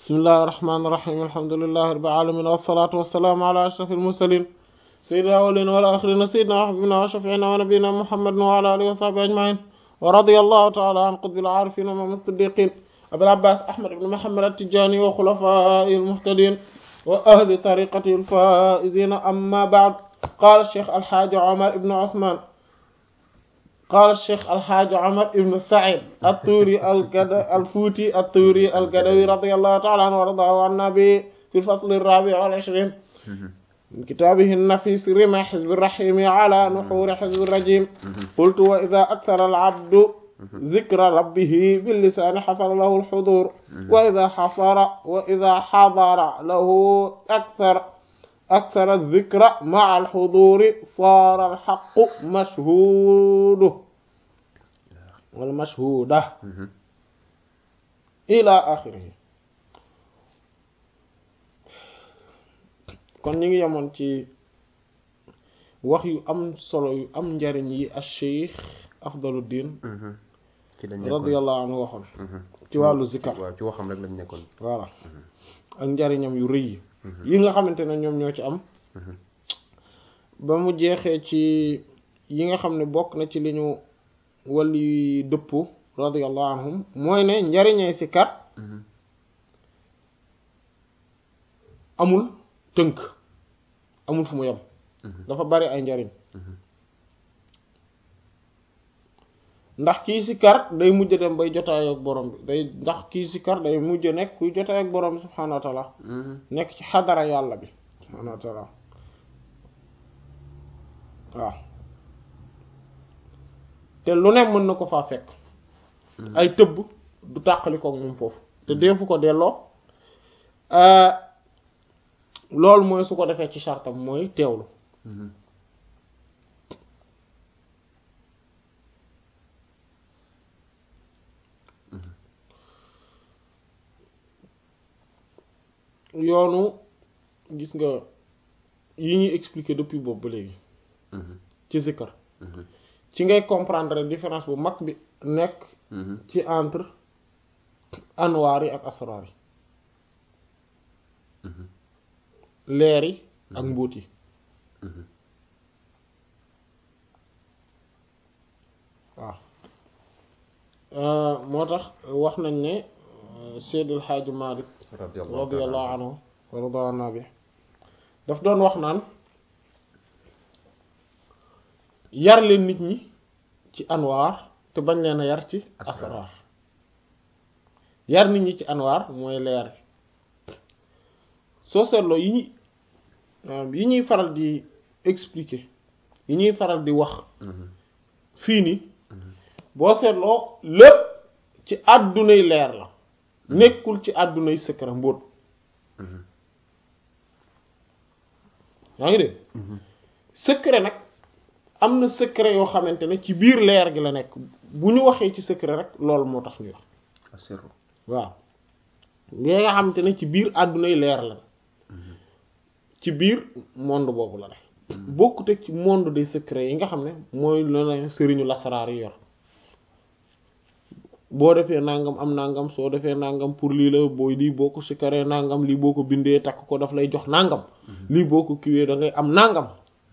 bismillahi irrahmani irrahim alhamdulillahi rabbil alamin wassalatu wassalamu ala ashrafil mursalin sayyidina awwalina wal akhirina sayyidina wa habibina wa shafi'ina wa nabiyyina muhammadin wa ala alihi wa sahbihi ajma'in wa radiyallahu ta'ala an qutbil arifin wa imam as-siddiqin abil abbas ahmad ibn muhammad at-tijani wa khulafaihi al-muhtadin wa ahli tariqatihi al-faizin amma ba'd qala ash-shaykh al-hajj umar ibn uthman قال الشيخ الحاج عمر بن سعيد الطوري الفوتي الطوري القدوي رضي الله تعالى عنه وارضاه عنا به في الفصل الرابع والعشرين من كتابه النفيس رمى حزب الرحيم على نحور حزب الرجيم قلت وإذا أكثر العبد ذكر ربه باللسان حصل له الحضور وإذا حصر وإذا حضر له أكثر أكثر الذكر مع الحضور صار الحق مشهود والمشهودة إلى آخره kon ñu ngi yemoon ci wax yu am solo yu am njariñ yi acheikh afdaluddin radiyallahu anhu waxoon ci wàllu zikar waaw ci waxam rek lañ nekkoon voilà ak njariñam yu rëy yi yi nga xamante ne ñoom ñoo ci am ba mu jeexee ci yi nga xam ne bokk na ci li ñu wali dëpp radiyallahu anhum mooy ne njariñay si kat amul tënk amul fu mu yem dafa bari ay njariñ ndax kii si kar day mujj dem bay jotaay ak borom bi day ndax kii si kar day mujj nekk kuy jotaay ak borom bi subhaanahu wa taala nekk ci xadara yàlla bi subhaanahu wa taala waaw te lu ne mën na ko faa fekk ay tëbb du tàqali koog moom foofu te deefu ko delloo loolu mooy su ko defee ci sartam mooy teewlu yoonu gis nga yi ñuy expliquer depuis boobu ba léegi ci zikkar ci ngay comprendre différence bu mag bi nekk ci entre anwaar yi ak asraar yi leer yi ak mbóot yi waaw moo tax wax nañ ne Seydil Hadji Malick radiyallahu anhu wa radana bi daf doon wax naan yar leen nit ñi ci anwaar te bañ leen a yar ci asraar yar nit ñi ci anwaar mooy leer soo seetloo yi ñuy yi ñuy faral di expliquer yi ñuy faral di wax fii nii boo seetloo lépp ci àddunay leer la nekkul ci àddunay secret mbóot yaa ngi dégg secret nag am na secret yoo xamante ne ci biir leer gi la nekk bu ñu waxee ci secret rek loolu moo tax ñuy wax waaw li nga xamante ne ci biir àddunay leer la ci biir monde boobu la ne bokkute ci monde des secrets yi nga xam ne mooy la na sëriñu lasaraar yi yor boo defee nangam am nangam soo defee nangam pour lii la booy lii boo ko sikaree nangam lii boo ko bindee takk ko daf lay jox nangam lii boo ko kiwee da ngay am nangam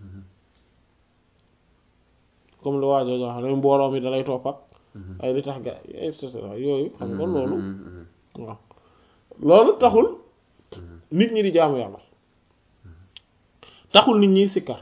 comme lu waajoo jox ne mbooloo mi dalay topp ak ay li tax ga et cetera yooyu xam nga loolu waaw loolu taxul nit ñi di jaamu yàlla taxul nit ñi sikkar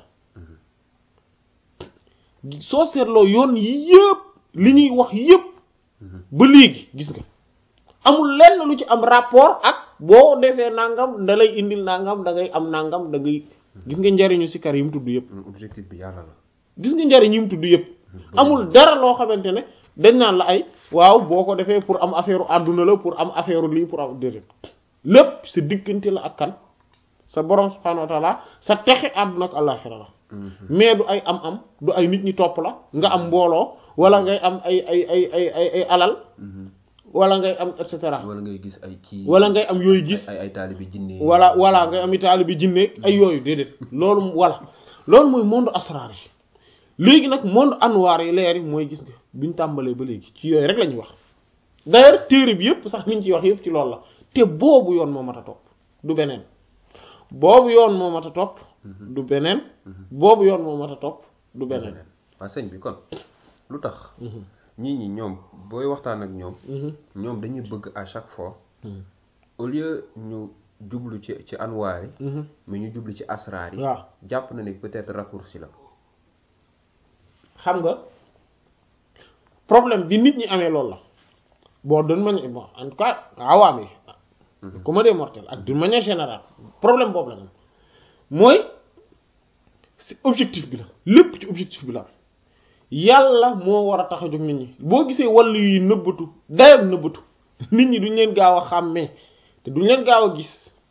soo seetloo yoon yi yëpp li ñuy wax yëpp ba léegi gis nga amul lenn lu ci am rapport ak boo defee nangam da lay indil nangam da ngay am nangam da ngay gis nga njariñu sikkar yi mu tudd yëpp objectif bi yàlla la gis nga njariñ yi mu tudd yëpp amul dara loo xamante ne dañ naan la ay waaw boo ko defee pour am affaire àdduna la pour am affaire lii pour am déedéet lépp sa diggante la ak kan sa borom subhanahu wa taala sa texe àdduna ak àllaaxira la mais du ay am-am du ay nit ñi topp la nga am mbooloo wala ngay am ay ay ay ay ay ay alal wala ngay am et cetera wala ngay gis ay kii wala ngay am yooyu gis ay ay taalibi jinne wala wala ngay am i taalibi jinne ay yooyu déedéet loolu wala loolu mooy monde asraar yi léegi nag monde anwaar yi leer yi mooy gis nga biñ tàmbalee ba léegi ci yooyu rek la ñuy wax d'ailleurs téere bi yëpp sax liñ ciy wax yëpp ci loolu la te boobu yoon moo mat a topp du beneen boobu yoon moo mat a topp du beneen boobu yoon moo mat a topp du beneen waa sëñ bi kon lu tax ñii ñi ñoom booy waxtaan ak ñoom ñoom dañuy bëgg à chaque fois au lieu ñu jublu ci ci anwaar yi mais ñu jublu ci asraar yi waaw jàpp na ne peut-être raccourci la xam nga problème bi nit ñi amee loolu la bon d'une manière bon en tout cas awaam yi comme des mortels ak d'une manière générale problème boobu la ñu mooy si objectif bi la lépp ci objectif bi la am yàlla moo war a tax a jóg nit ñi boo gisee wàllu yi nëbbatu dayam nëbbatu nit ñi duñ leen gaaw a xàmmee te duñ leen gaaw a gis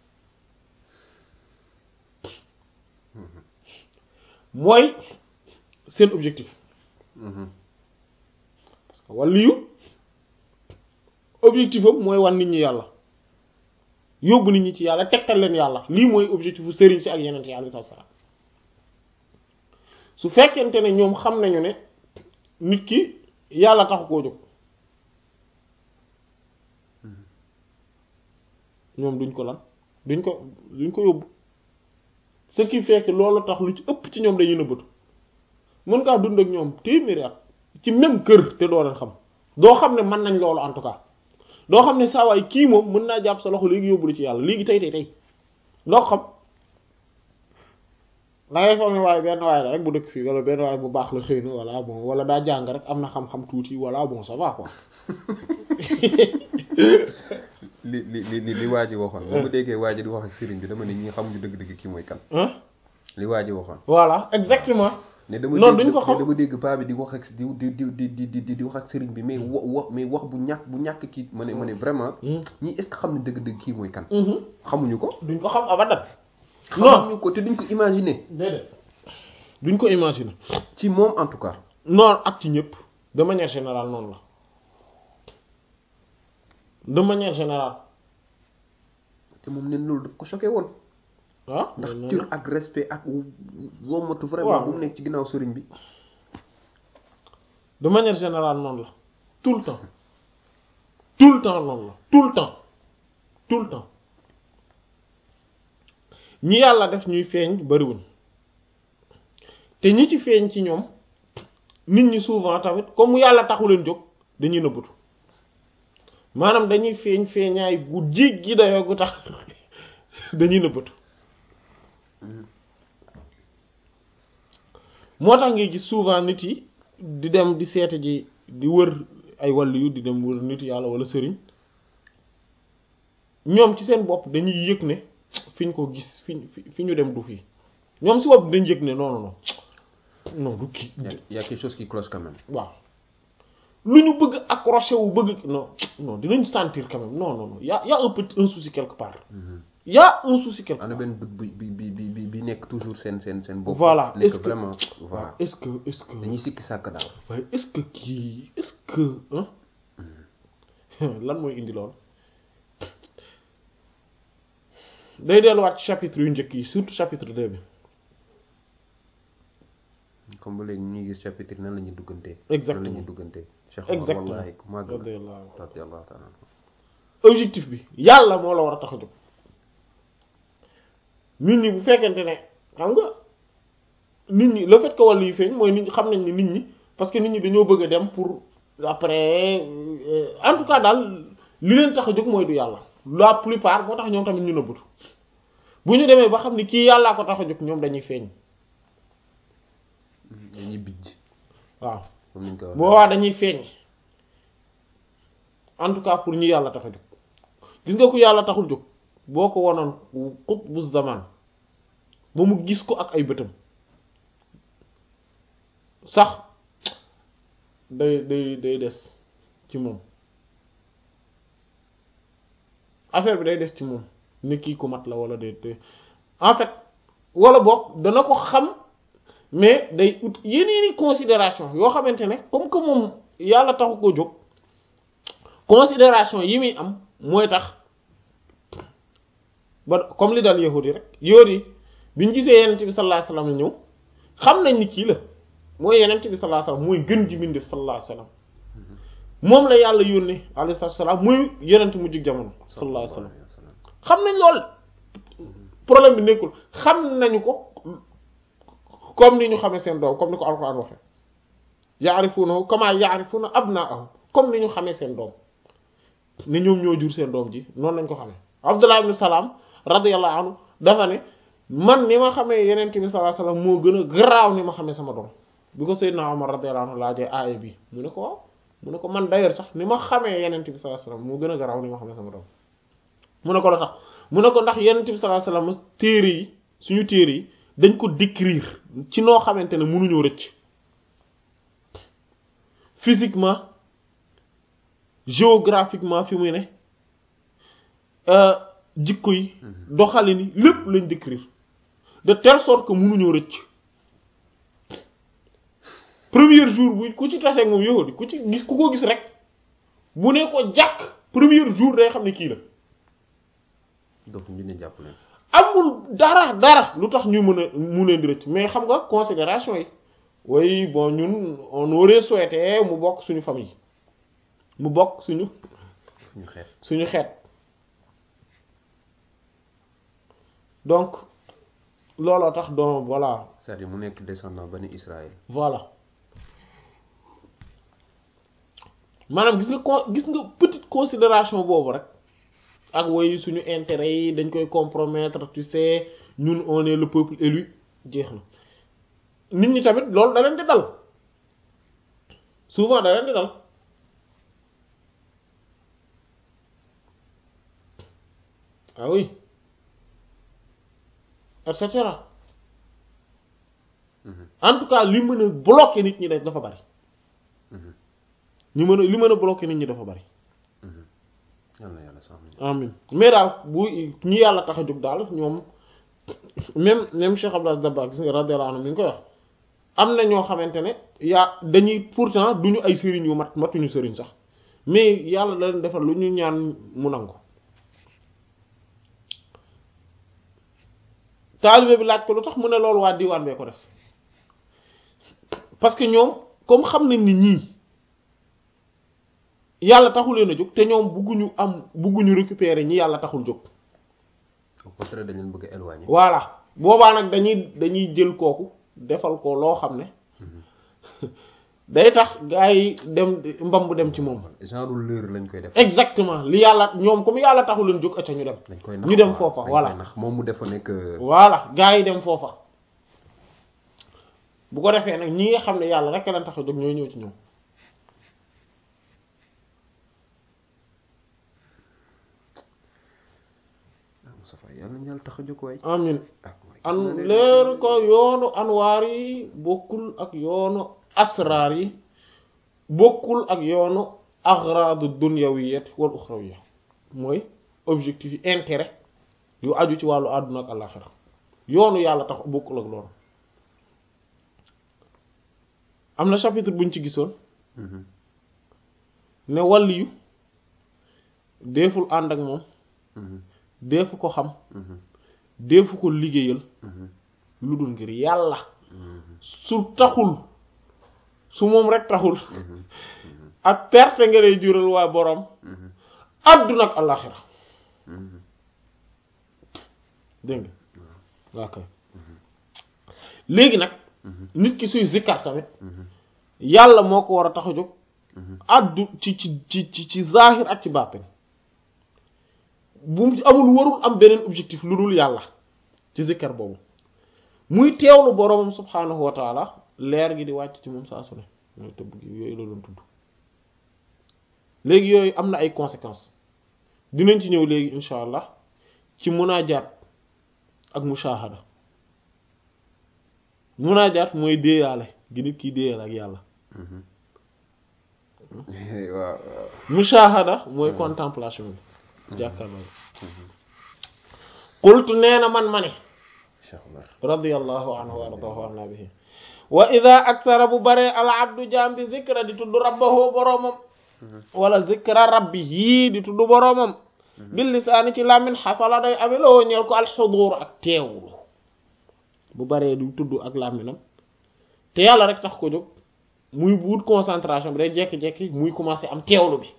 mooy seen objectif parce que wàllu yu objectif am mooy wan nit ñi yàlla yóbbu nit ñi ci yàlla tegtal leen yàlla lii mooy objectif bu sëriñ si ak yeneen yi alayhi salaam su fekkente ne ñoom xam nañu ne nit ki yàlla taxu koo jóg ñoom duñ ko lan duñ ko duñ ko yóbbu ce qui fait que loolu tax lu ci ëpp ci ñoom dañuy nëbbatu mën ngaa dund ak ñoom téeméeri at ci même kër te doo leen xam doo xam ne mën nañ loolu en tout cas doo xam ne saa waay kii moom mën naa jàpp sa loxo léegi yóbbu la ci yàlla léegi tey tey tey doo xam da ngay foog ne waaye benn waaye la rek bu dëkk fii wala benn waaye bu baax la xëy na wala bon wala daa jàng rek am na xam-xam tuuti wala bon ça va quoi. li li li li li waa ji waxoon ba ma déggee waa ji di wax ak sëriñ bi dama ne ñi xamuñu dëgg-dëgg kii mooy kan ah li waa ji waxoon voilà exactement. ne dama Non, dégg duñ ko xam. ne dama dégg paa bi di wax ak di di di di di di di wax ak sëriñ bi mais wa wa mais wax bu ñàkk bu ñàkk kii ma ne ma ne vraiment ñii est-ce que xam ne dëgg-dëgg kii mooy kan xamuñu ko duñ ko xam abadan. non xamuñu ko te duñ ko imaginer déedéet duñ ko imaginer. ci moom en tout cas non ak ci ñëpp de manière générale noonu la de manière générale te moom neen loolu daf ko choqué woon ah. ndax noonu cër la. ak respect ak wommatu vraiment Waaw. bu mu nekk ci ginnaaw sëriñ bi de manière générale noonu la tout le temps tout le temps noonu la tout le temps tout le temps ñi yàlla def ñuy feeñ bariwuñ te ñi ci feeñ ci ñoom nit ñi souvent tamit comme yàlla taxu leen jóg dañuy nëbbatu maanaam dañuy feeñ feeñaay gu jéggi dayoo gu tax dañuy nëbbatu moo tax ngay gis souvent nit yi di dem di seete ji di wër ay wàllu yu di dem wër nit yàlla wala sëriñ ñoom ci seen bopp dañuy yëg ne fi ñu ko gis fi ñu fi ñu dem du fii ñoom si bopp dañ yëg ne non non non non du kii y a y a quelque chose qui cloche quand même waaw lu ñu bëgg accroché wu bëgg non non dinañ sentir quand même non non non y a y a un petit un souci quelque part y a un souci quelque am na part benn doute bi bi bi bi bi bi nekk toujours seen seen seen bopp Voilà, nekk est-ce que- vraiment voilà est-ce que est-ce que dañuy sikki sàkk daal waaye est-ce que kii est-ce que hein lan mooy indi lool day delluwaat ci chapitre yu njëkk yi surtout chapitre 2 bi comme ba léegi ñu ngi gis chapitre nan la ñuy duggantee Exactement. nan la ñuy duggantee Cheikh Omar Exactement. wallahi ku màgg la radiyallahu anhu. radiyallahu ta'ala anhu. objectif bi yàlla moo la war a tax a jóg nit ñi bu fekkente ne xam nga nit ñi le fait que wàllu yu feeñ mooy nit ñi xam nañ ni nit ñi parce que nit ñi dañoo bëgg a dem pour après euh, en tout cas daal li leen tax a jóg mooy du yàlla la plupart moo tax ñoom tamit ñu nëbbatu bu ñu demee ba xam ni kii yàllaa ko tax a jóg ñoom dañuy feeñ dañuy bijj waaw comme niñ ko waxee boobaa dañuy feeñ en tout cas pour ñi yàlla tax a jóg gis nga ku yàlla taxul jóg boo ko wanoon xut bu zaman ba mu gis ko ak ay bëtam sax day day day des ci moom affaire bi day des ci moom ne kii ku mat la wala day day en fait wala boog dana ko xam mais day ut yeneeni considération yoo xamante ne comme que moom yàlla taxu ko jóg considération yi muy am mooy tax ba comme li dal yahudi rek yahudi yi biñ gisee yenent bi sallallahu alayhi wasallam ñëw xam nañ ni kii la mooy yenent bi sallallahu alayhi wasallam mooy gën ji mbindeef sallallahu alayhi wasallam moom la yàlla yónni alayhi salaatu salaam muy yenent mu jig jamono sallallahu alayhi wa sallam xam nañ lool problème bi nekkul xam nañu ko comme ni ñu xamee seen doom comme ni ko alquran waxee yaarifunahu kama yaarifuna abnaahum comme ni ñu xamee seen doom ni ñoom ñoo jur seen doom ji noonu lañ ko xamee abdullah ibn salaam radiyallahu anhu dafa ne man ni ma xamee yeneen bi sallallahu alayhi wasallam moo gën a garaaw ni ma xamee sama doom bi ko Seydina Omar radiyallahu anhu laajee aaya bi mu ne ko waaw mu ne ko man d'ailleurs sax ni ma xamee yeneen bi sallallahu alayhi wasallam moo gën a garaaw ni ma xamee sama doom mu ne ko la tax mu ne ko ndax yeneen bi sallallahu alayhi wasallam téere yi suñu téere yi dañ ko décrire ci noo xamante ne mënuñoo rëcc physiquement géographiquement fi muy ne jikko yi doxalin yi lépp lañ décrire de telle sorte que mënuñoo rëcc premier jour bu ku ci taseeg moom yahudi ku ci gis ku ko gis rek bu ne ko jàkk premier jour day xam ne kii la donc ñu ne jàpp leen amul dara dara lu tax ñu mën a mu leen di rëcc mais xam nga considération yi oui bon ñun on aurait souhaité mu bokk suñu famille mu bokk suñu suñu xeet suñu xeet donc looloo tax donc voilà c'est-à-dire mu nekk descendant bani Israël voilà maanaam gis nga con gis nga petite considération boobu rek ak woy suñu intérêt yi dañ koy compromettre tu sais ñun on est le peuple élu jeex na nit ñi tamit loolu da leen di dal souvent da leen di dal ah oui et cetera en tout cas li mën a bloquer nit ñi dafa bari ñu mën a li mën a bloquer nit ñi dafa bari yàlla yàlla sax amin mais daal bu ñi yàlla tax a jóg daal ñoom même même Cheikh Abdou Dabakh gis nga radiyallahu anhu mi ngi koy wax am na ñoo xamante ne yaa dañuy pourtant duñu ay sëriñ yu mat matuñu sëriñ sax mais yàlla da leen defal lu ñu ñaan mu nangu taalibe bi laaj ko lu tax mu ne loolu waa diwaan bee ko def parce que ñoom comme xam nañ ni ñii yàlla taxul leen a jóg te ñoom bugguñu am bugguñu récupérer ñi yàlla taxul jóg au contraire dañ leen bëgg a éloigner voilà boobaa nag dañuy dañuy jël kooku defal ko loo xam ne day tax gaa yi dem mbam bu dem ci moom genre leurre lañ koy def exactement li yàlla ñoom comme yàlla taxul leen jóg acca ñu dem dañ koy nax ñu dem quoi. foofa dañ voilà koy nax moom mu defa nekk voilà gaa yi dem foofa bu ko defee nag ñi nga xam ne yàlla rek leen tax a jóg ñooy ñëw ci ñoom Moustapha yàlla ñu yàlla tax a jóg waay amin ah waay an gis nga ne- leer ko yoonu anwaar yi bokkul ak yoonu asraar yi bokkul ak yoonu agradu dunyawiyat wal uxrawiyya mooy objectif yi intérêt yu aju ci wàllu àdduna ak àllaxira yoonu yàlla tax bokkul ak loolu am na chapitre buñ ci gisoon Mhm. ne wàlliyu deeful ànd ak moom Mhm. deefu ko xam Mhm. deefu ko liggéeyal Mhm. lu dul ngir yàlla Mhm. su taxul su moom rek taxul Mhm. ak perte nga lay jural waa boroom Mhm. àdduna ak àllaxira Mhm. dégg nga waa kay léegi nag Mhm. nit ki suy zikkar tamit Mhm. yàlla moo ko war a tax a jóg Mhm. addu ci ci ci ci ci zahir ak ci baatin bu mu amul warul am beneen objectif lu dul yàlla ci zikkar boobu muy teewlu boroomam subhaanahu wa taala leer gi di wàcc ci moom saa su ne mooy tëbb gi yooyu la doon tudd léegi yooyu am na ay conséquences dinañ ci ñëw léegi insha allah ci munaajaat ak mushahada munaajaat mooy déeyaale gi nit kiy déeyaale ak yàlla Mhm. waaw waaw mushahada mooy contemplation bi jàkkaarloo qultu nee na man ma ne Cheikh Omar radiyallahu anhu wa ardahu anna bihi wa ida aksara bu baree al abdu jaam bi zikra di tudd rabbahu boroomam wala zikra rabbihi di tudd boroomam bil lisaani ci làmmin xasala day ameloo ñeel ko al xudur ak teewlu bu baree di tudd ak làmminam te yàlla rek tax ko jóg muy wut concentration bi day jekki-jekki muy commencer am teewlu bi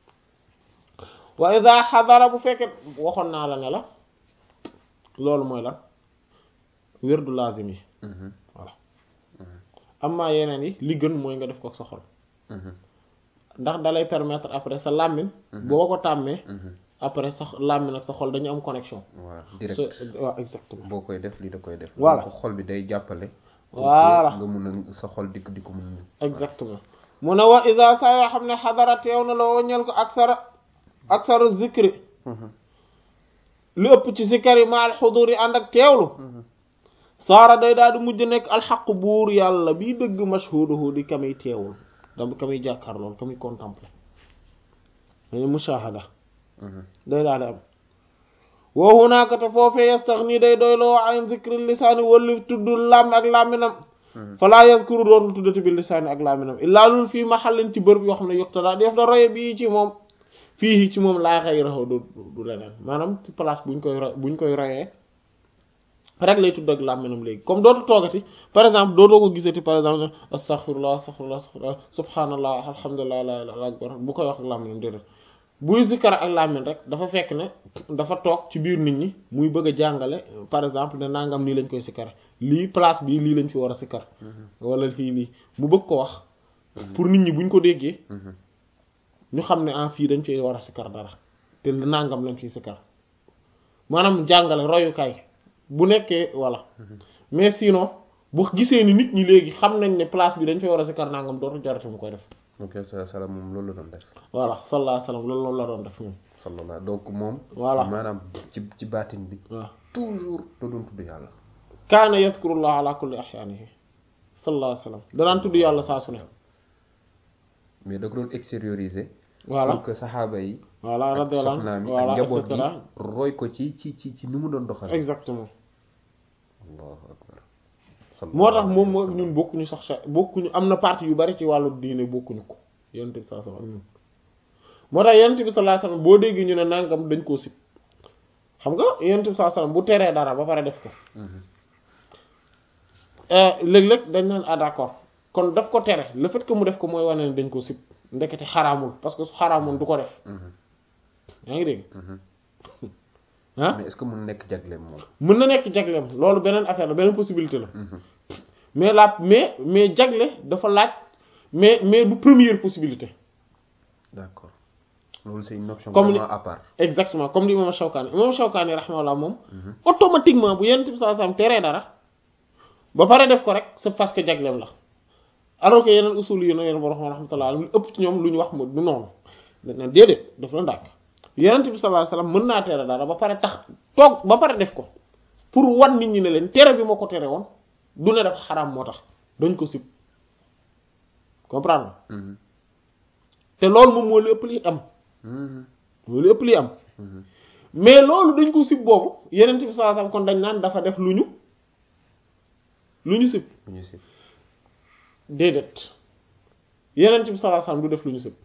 wa iza xadara bu fekkee waxoon naa la ne la loolu mooy lan wérdu lazim yi voilà amma yeneen yi li gën mooy nga def ko ak sa xol ndax dalay permettre après sa làmmiñ boo ko tàmmee après sa làmmiñ ak sa xol dañu am connexion voilà direct waaw exactement boo koy def lii da koy def Voilà. donc xol bi day jàppale pour Voilà. que nga mun a sa xol di di ko mun exactement mu ne wa isa saa yoo xam ne xadara teew na la waññal ko aksara aksara zikri li ëpp ci zikar yi ma al xudur yi ànd ak teewlu saara day daal di mujj nekk alxaq buur yàlla bii dëgg mashhuduhu di kamuy teewul dama kamuy jàkkaar lool kamuy contempler dañu mushahada day daal di am wa hunaaka te foofee yastaxni day doyloo an zikri lisaani walli tudd làmm ak làmminam falaa yazkuru doon tuddati bi lisaani ak làmminam illaa lul fii maxallin ci bërëb yoo xam ne yuqtada def da roye bii ci moom fii ci moom laa xëy raxaw du du leneen maanaam ci place buñ koy ro buñ koy royee rek lay tudd ak làmminam léegi comme dootu toogati par exemple dootoo ko gisati par exemple astaghfirullah astaghfirullah astaghfirullah subhanallah alhamdulillah la ilaha akbar bu koy wax ak làmminam déedéet buy zikkar ak làmmin rek dafa fekk ne dafa toog ci biir nit ñi muy bëgg a jàngale par exemple ne nangam nii lañ koy sikkar lii place bi lii lañ fi war a sikkar wala fii lii mu bëgg ko wax pour nit ñi buñ ko déggee ñu xam ne en fii dañ fi war a sikkar dara te nangam lañ fiy sikkar maanaam jàngale royukaay bu nekkee voilà mais sinon bu gisee ni nit ñi léegi xam nañ ne place bi dañ fi war a sikkar nangam dootu jarati mu koy def ok salaam moom loolu la doon def voilà sallallahu alayhi wasallam loolu loolu la doon def moom sallallahu donc moom Voilà. maanaam ci ci baatin bi waaw toujours da doon tudd yàlla kaana yadhkurullah ala kulli ahyaanihi sallallahu alayhi wasallam danaan tudd yàlla saa su ne mais da ko doon extérioriser voilà pour que saxaaba yi voilà ak radiyallahu soxnaam anhu yi ak voilà et njaboot gi cetera roy ko ci ci ci ci ni mu doon doxal exactement allahu akbar moo tax moom moo ñun bokkuñu sax sa bokkuñu am na partie yu bari ci wàllu diine bokkuñu ko yonent bi sallallahu alayhi wasallam ak ñun moo tax yonent bi sallallahu alayhi wasallam boo déggee ñu ne nangam dañ koo sib xam nga yonent bi sallallahu alayhi wasallam bu teree dara ba pare def ko léeg-léeg dañ naan ah d'accord kon daf ko tere le fait que mu def ko mooy wane ne dañ ko sib ndekete xaraamul parce que su xaraamoon du ko def yaa ngi dégg ah mais est-ce que mun nekk jagleem moom mën na nekk jagleem loolu beneen affaire la beneen possibilité la mais la mais mais jagle dafa laaj mais mais du première possibilité d'accord loolu c'est une option Comme vraiment ni- à part exactement comme li imam Shawkani imam Shawkani rahimahullah moom automatiquement bu yenent bi sallallahu alayhi wasallam teree dara ba pare def ko rek c'est parce que jagleem la alors que yeneen usul yi na yeneen borom rahmatullah lu ëpp ci ñoom lu ñu wax mu du noonu dañ naan déedéet daf la ndàkk yenent bi sallallahu alayhi wasallam mën naa tere dara ba pare tax toog ba pare def ko pour wan nit ñi ne leen tere bi moo ko tere woon du ne dafa xaraam moo tax dañ ko sib comprendre Mhm. te loolu moom moo li ëpp li am Mhm. moo li ëpp li am Mhm. mais loolu dañ ko sib boobu yenent bi sallallahu alayhi wasallam kon dañ naan dafa def lu ñu lu ñu sib bu ñu si déedéet yenent bi sallallahu alayhi wasallam du def lu ñu sib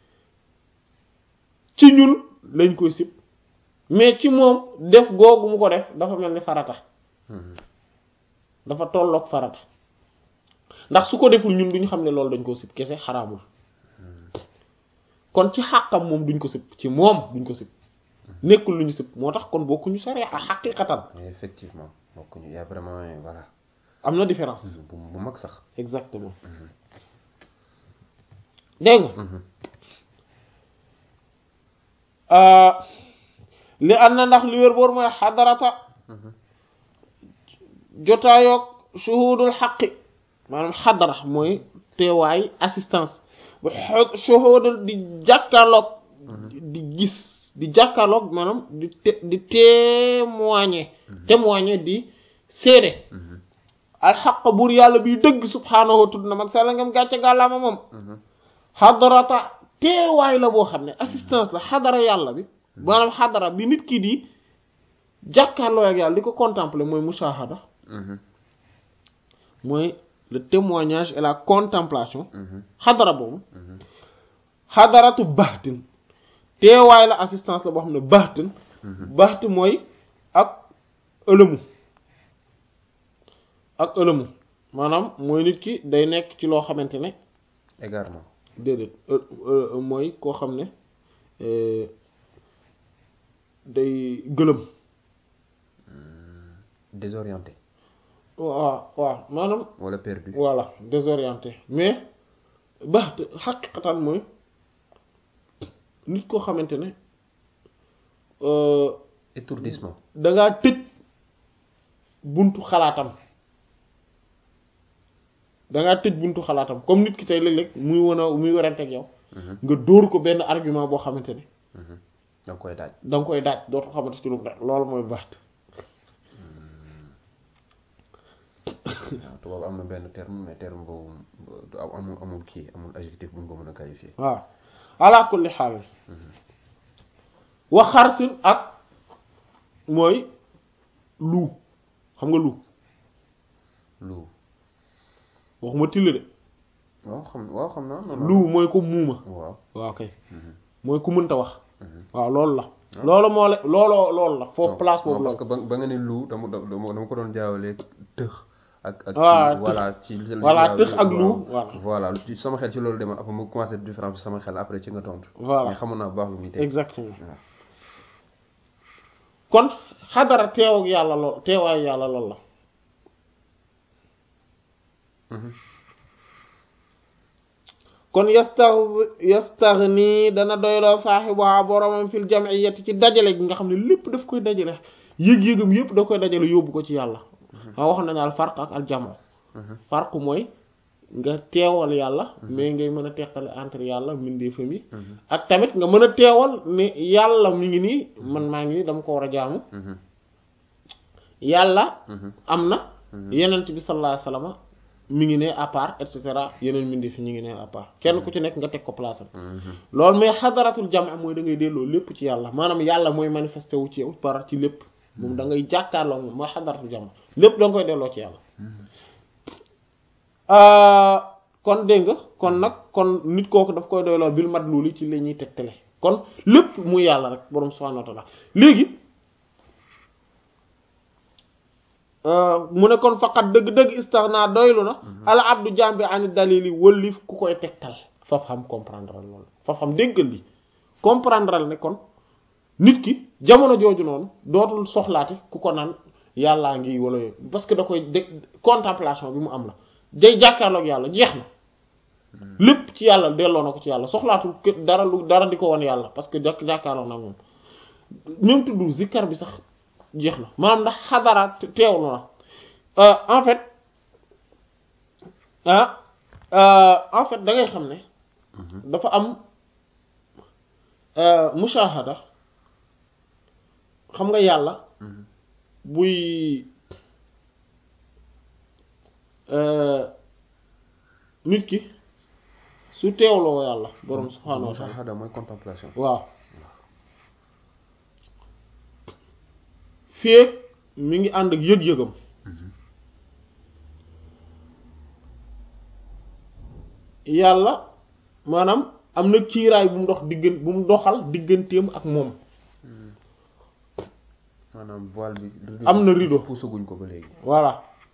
ci ñun lañ koy sib mais ci moom def googu mu ko def dafa mel ni farata Mhm. dafa tolloog farata ndax su ko deful ñun duñu xam ne loolu dañ ko sib kese xaraamul kon ci xàqam moom duñ ko sib ci moom duñ ko sib nekkul lu ñu sib moo tax kon bokkuñu sharia xaqiqatan Mais effectivement bokkuñu y a vraiment voilà am na différence bu bu mag sax exactement dégg nga Mhm. li am na ndax li wér boor mooy xadarata Mhm. jotaayoog shuhudul xaqi maanaam xadara mooy teewaay assistance bu xo- shuhudul di jàkkaarloog di gis di jàkkaarloog maanaam di te di témoigner témoigner di seede Mhm. alxaq buur yàlla biy dëgg subhaanahu tudd na mag sàlla ngam gàcce gàllaama moom Mhm. xadarata teewaay la boo xam ne assistance la xadara yàlla bi maanaam xadara bi nit ki di jàkkaarloo ak yàlla di ko contempler mooy mushahada Mhm. mooy le témoignage et la contemplation Mhm. xadara boobu Mhm. xadaratu baxtin teewaay la assistance la boo xam ne baxtin Mhm. baxt mooy ak ëlëmu ak ëlëmu maanaam mooy nit ki day nekk ci loo xamante ne égarement déedéet mooy koo xam ne day gëlëm désorienté waaw waaw maanaam wala perdu voilà désorienté mais baax xaqiqatan mooy nit koo xamante ne étourdissement dangaa tëj buntu xalaatam dangaa tëj buntu xalaatam comme nit ki tey léeg-léeg muy wan a muy werante ak yow nga dóor ko benn argument boo xamante ne da nga koy daaj da nga koy daaj dootu xamante ci lu mu daaj loolu mooy baax waaw tubaab am na benn terme mais terme boobu du am amul amul kii amul adjectif bu ñu ko mën a qualifier waaw ala kulli xaal wax xarsin ak mooy lu xam nga lu lu waxuma till de waaw xam waaw xam naa non lu mooy ko muuma waaw waaw kay mooy ku mënta wax waaw loolu la loolu moo la looloo loolu la foofu place boobu la parce que ba ba nga ne lu dama dama dama ko doon jaawalee tëx ak ak waaw tëx voilà ci voilà tëx ak lu voilà voilà ci sama xel ci loolu demoon après mu commencé différence sama xel après ci nga tontu voilà mais xamoon naa bu baax lu muy teg exactement kon xadara teew ak yàlla lool teewaayu yàlla lool la kon yastax yastaghni dana doyloo saaxibuha boromam fil jam'iyyati ci dajale gi nga xam ne lépp daf koy dajale yëg-yëgam yëpp da koy dajale yóbbu ko ci yàlla waa wax nañu al farq ak al jamo farq mooy nga teewal yàlla mais ngay mën a teqale entre yàlla mbindeefam yi ak tamit nga mën a teewal ne yàlla mi ngi nii man maa ngi nii dama ko war a jaamu yàlla am na yenent bi sallallahu alayhi wasallam mi ngi ne à part et cetera yeneen mbindeef ñu ngi ne à part kenn ku ci nekk nga teg ko place am loolu mais xadaratul jama mooy da ngay delloo lépp ci yàlla maanaam yàlla mooy manifesté wu ci yow par ci lépp moom da ngay jàkkaarloo moom mooy xadaratul jama lépp da nga koy delloo ci yàlla kon dégg nga kon nag kon nit kooku daf koy doyloo bil mat loolu ci la ñuy tegtale kon lépp muy yàlla rek boroom subhanahu wa ta'ala léegi mu ne kon faqat dëgg-dëgg istaghna doylu na al abdu jambi ani dalili wëllif ku koy tegtal faf xam comprendre loolu faf xam déggal li comprendre ne kon nit ki jamono jooju noonu dootul soxlaati ku ko naan yàllaa ngi wala yooyu parce que da koy de contemplation bi mu am la day jàkkaarloog yàlla jeex na lépp ci yàlla delloo na ko ci yàlla soxlaatul dara lu dara di ko won yàlla parce que jàkk jàkkaarloog na moom même tudd zikkar bi sax jeex na maanaam ndax xadaraat teewlu na en fait ah en fait da ngay xam ne dafa am mushahada xam nga yàlla buy nit ki su teewloo yàlla borom subhaanahu wa ta'ala mushahada mooy contemplation waaw féeg mi ngi ànd ak yëg-yëgam yàlla maanaam am na kiiraay bu mu dox diggan bu mu doxal digganteem ak moom maanaam voile bi am na rideau puusaguñ ko ba léegi voilà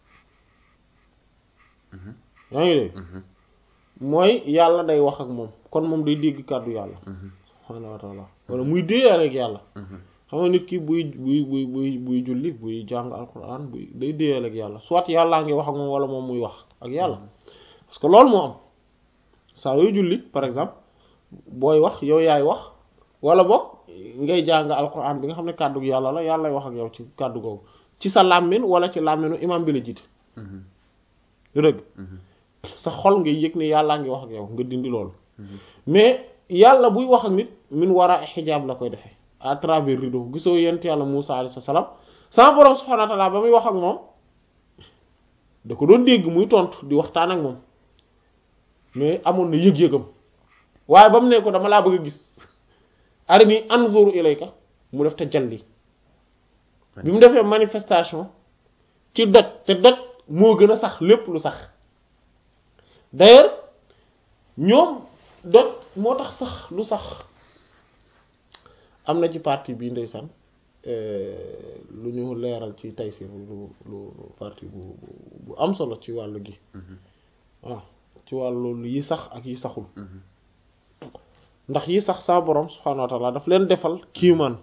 yaa ngi dégg mooy yàlla day wax ak moom kon moom day dégg kàddu yàlla subhaanahu wa ta'ala wala muy déeyaale ak yàlla xam nga nit ki buy buy buy buy buy julli buy jàng alquran buy day déeyal ak yàlla soit yàllaa ngi wax ak moom wala moom muy wax ak yàlla parce que loolu moo am saa yooy julli par exemple booy wax yow yaay wax wala boog ngay jàng alquran bi nga xam ne kàddu yàlla la yàllay wax ak yow ci kàddu googu ci sa làmmiñ wala ci làmmiñu imam bi la jiite dëgg sa xol ngay yëg ne yàllaa ngi wax ak yow nga dindi loolu mais yàlla buy wax ak nit min war a xijaab la koy defee à travers rideau gisoo yent yàlla Musaa alayhi salaam sama borom subhaanahu wa ta'aala ba muy wax ak moom da ko doon dégg muy tontu di waxtaan ak moom mais amoon na yëg-yëgam waaye ba mu ne ko dama laa bëgg a gis arini anzuru ilayka mu def te jalli bi mu defee manifestation ci doj te doj moo gën a sax lépp lu sax d'ailleurs ñoom doj moo tax sax lu sax am na ci partie bi ndeysaan lu ñu leeral ci Tayssîr lu lu partie bu bu am solo ci wàllu gi waaw ci wàllu yi sax ak yi saxul ndax yi sax saa borom subhaanahu wa taala daf leen defal kiimaan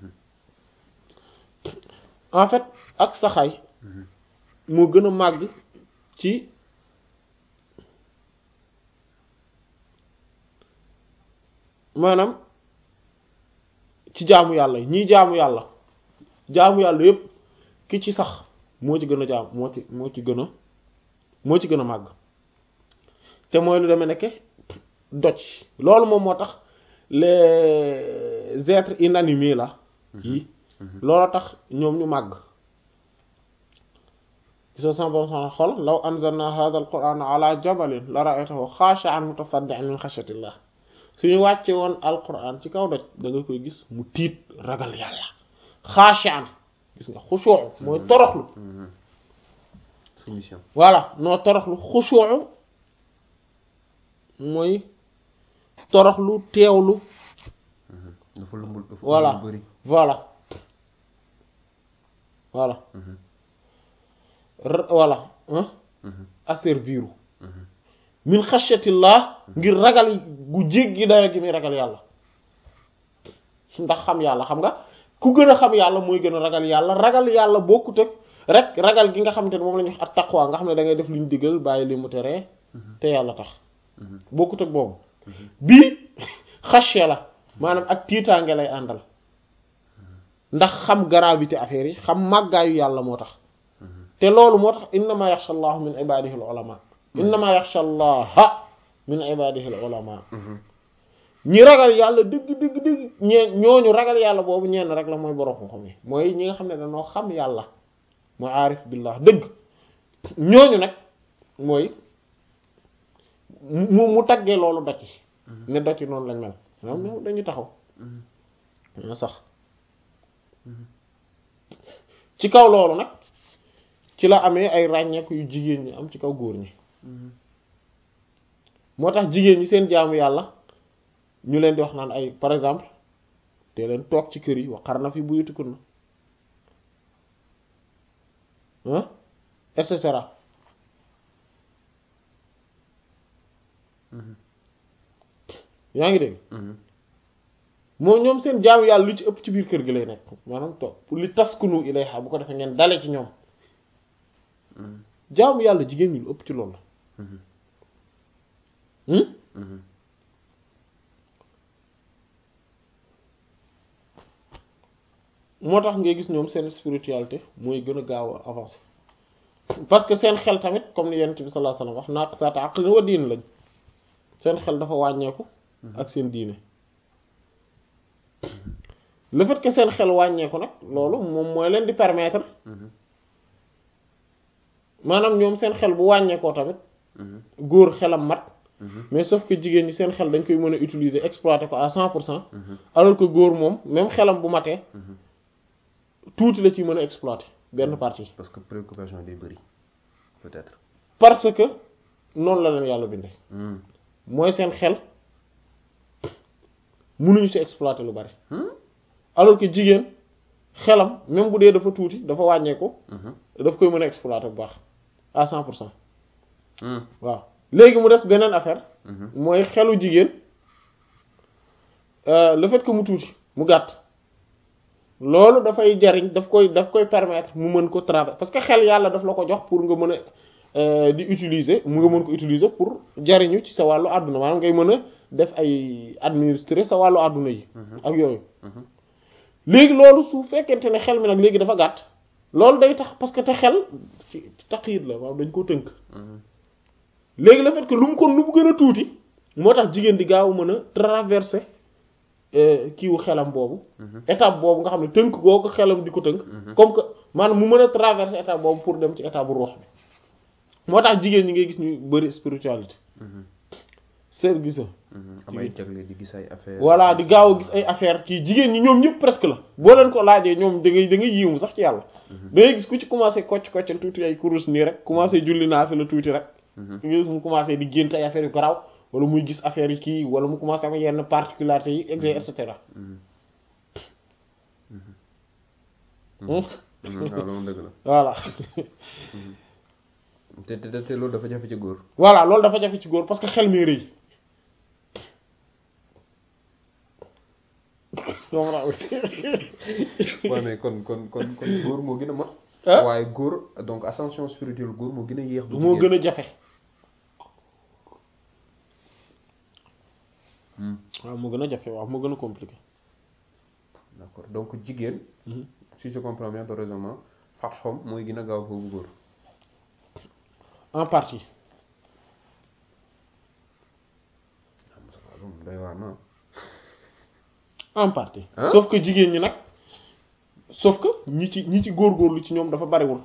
en fait ak saxaay moo gën a màgg ci maanaam ci jaamu yàlla yi ñii jaamu yàlla jaamu yàlla yépp ki ci sax moo ci gën a jaam moo ci moo ci gën a moo ci gën a màgg te mooy lu demee nekke doj loolu moom moo tax les êtres inanimés la yi loolu tax ñoom ñu màgg gisa sama borom subhanahu xol law anzalna hadha al quran ala jabalin la ra'aytahu khashi'an mutasaddian min khashyatillah suñu wàcce woon alquran ci kaw doj da nga koy gis mu tiit ragal yàlla khashi'an gis nga xushu'u mooy toroxlu soumission voilà noo toroxlu xushu'u mooy toroxlu teewlu dafa lumbul dafa voilà lu bëri voilà voilà r- voilà hein asserviru min xashyatillah ngir ragal gu jéggi dayo gi muy ragal yàlla ndax xam yàlla xam nga ku gën a xam yàlla mooy gën a ragal yàlla ragal yàlla bokkut ak rek ragal gi nga xamante ne moom la ñuy wax at taqwa nga xam ne da ngay def lu ñu digal bàyyi li mu teree te yàlla tax bokkut ak boobu bii xashya la maanaam ak tiitaange lay àndal ndax xam gravité affaire yi xam màggaayu yàlla moo tax te loolu moo tax innama yaxsha allahu min ibadihi al ulama innama yaxsha allaha min ibadihi al ulama ñi ragal yàlla dëgg dëgg dëgg ñee ñooñu ragal yàlla boobu ñenn rek la mooy borom xam-xam yi mooy ñi nga xam ne dañoo xam yàlla mooy aarif billah dëgg ñooñu nag mooy mu mu taggee loolu doj yi ne doj yi noonu lañ mel ñoom ñoom dañuy taxaw na sax ci kaw loolu nag ci la amee ay ràññeeku yu jigéen ñi am ci kaw góor ñi moo tax jigéen ñi seen jaamu yàlla ñu leen di wax naan ay par exemple te leen toog ci kër yi waqarna fi buyutikunna ah et cetera yaa ngi dégg moom ñoom seen jaamu yàlla lu ci ëpp ci biir kër gi lay nekk maanaam toog pour li taskunu ilayha bu ko defee ngeen dale ci ñoom jaamu yàlla jigéen ñi lu ëpp ci loolu la moo tax ngay gis ñoom seen spiritualité mooy gën a gaaw a avancer parce que seen xel tamit comme ni yonent bi sallallahu alayhi wasallam wax naaqisaatu aqlin wa diin lañ seen xel dafa wàññeeku ak seen diine le fait que seen xel wàññeeku nag loolu moom mooy leen di permettre maanaam ñoom seen xel bu wàññeekoo tamit góor xelam mat mais sauf que jigéen ñi seen xel dañ koy mën a utiliser exploiter ko à cent pour cent alors que góor moom même xelam bu matee tuuti la ci mën a exploiter benn partie parce que préoccupation day bëri peut-être parce que noonu la leen yàlla bindee mooy seen xel mënuñu ci exploiter lu bari alors que jigéen xelam même bu dee dafa tuuti dafa wàññeeku daf koy mën a exploiter bu baax à cent pour cent waaw léegi mu des beneen affaire mooy xelu jigéen le fait que mu tuuti mu gàtt loolu dafay jariñ daf koy daf koy permettre mu mën ko travailler parce que xel yàlla daf la ko jox pour nga mën a di utiliser mu nga mën ko utiliser pour jariñu ci sa wàllu àdduna maanaam ngay mën a def ay administrer sa wàllu àdduna yi ak yooyu léegi loolu su fekkente ne xel mi nag léegi dafa gàtt loolu day tax parce que te xel ci taqiit la waaw dañ ko tënk léegi le fait que lu mu kon lu mu gën a tuuti moo tax jigéen di gaaw mën a traverser kiiwu xelam boobu étape boobu nga xam ne tënk goo ko xelam di ko tënk comme que maanaam mu mën a traverser étape boobu pour dem ci étape bu ruux bi moo tax jigéen ñi ngay gis ñu bari spiritualité seet gisa am ay jagle di gis ay affaire voilà di gaaw a gis ay affaire kii jigéen ñi ñoom ñëpp presque la boo leen ko laajee ñoom da ngay da ngay yiimu sax ci yàlla da ngay gis ku ci commencé kocc koccal tuuti ay kurus nii rek commencé julli naa fi la tuuti rek nga gis mu commencé di gént ay affaires yu garaaw wala muy gis affaire yi kii wala mu commencé am yenn particularités yi et cetera waaw loolu dëgg la voilà te te te loolu dafa jafe ci góor. voilà loolu dafa jafe ci góor parce que xel mi rëy waaw mais kon kon kon kon góor moo gën a mat. ah waaye góor donc ascension spirituelle góor moo gën a yéex. bu moo jigéen. gën a jafe Hmm, waaw moo gën a jafe waaw moo gën a compliqué d'accord donc jigéen si je comprends bien ton raisonnement fatxom mooy gën a gaaw foofu góor. en partie waaw loolu doy waar na en partie Hein? sauf que jigéen ñi nag sauf que ñi ci ñi ci góorgóorlu ci ñoom dafa bariwul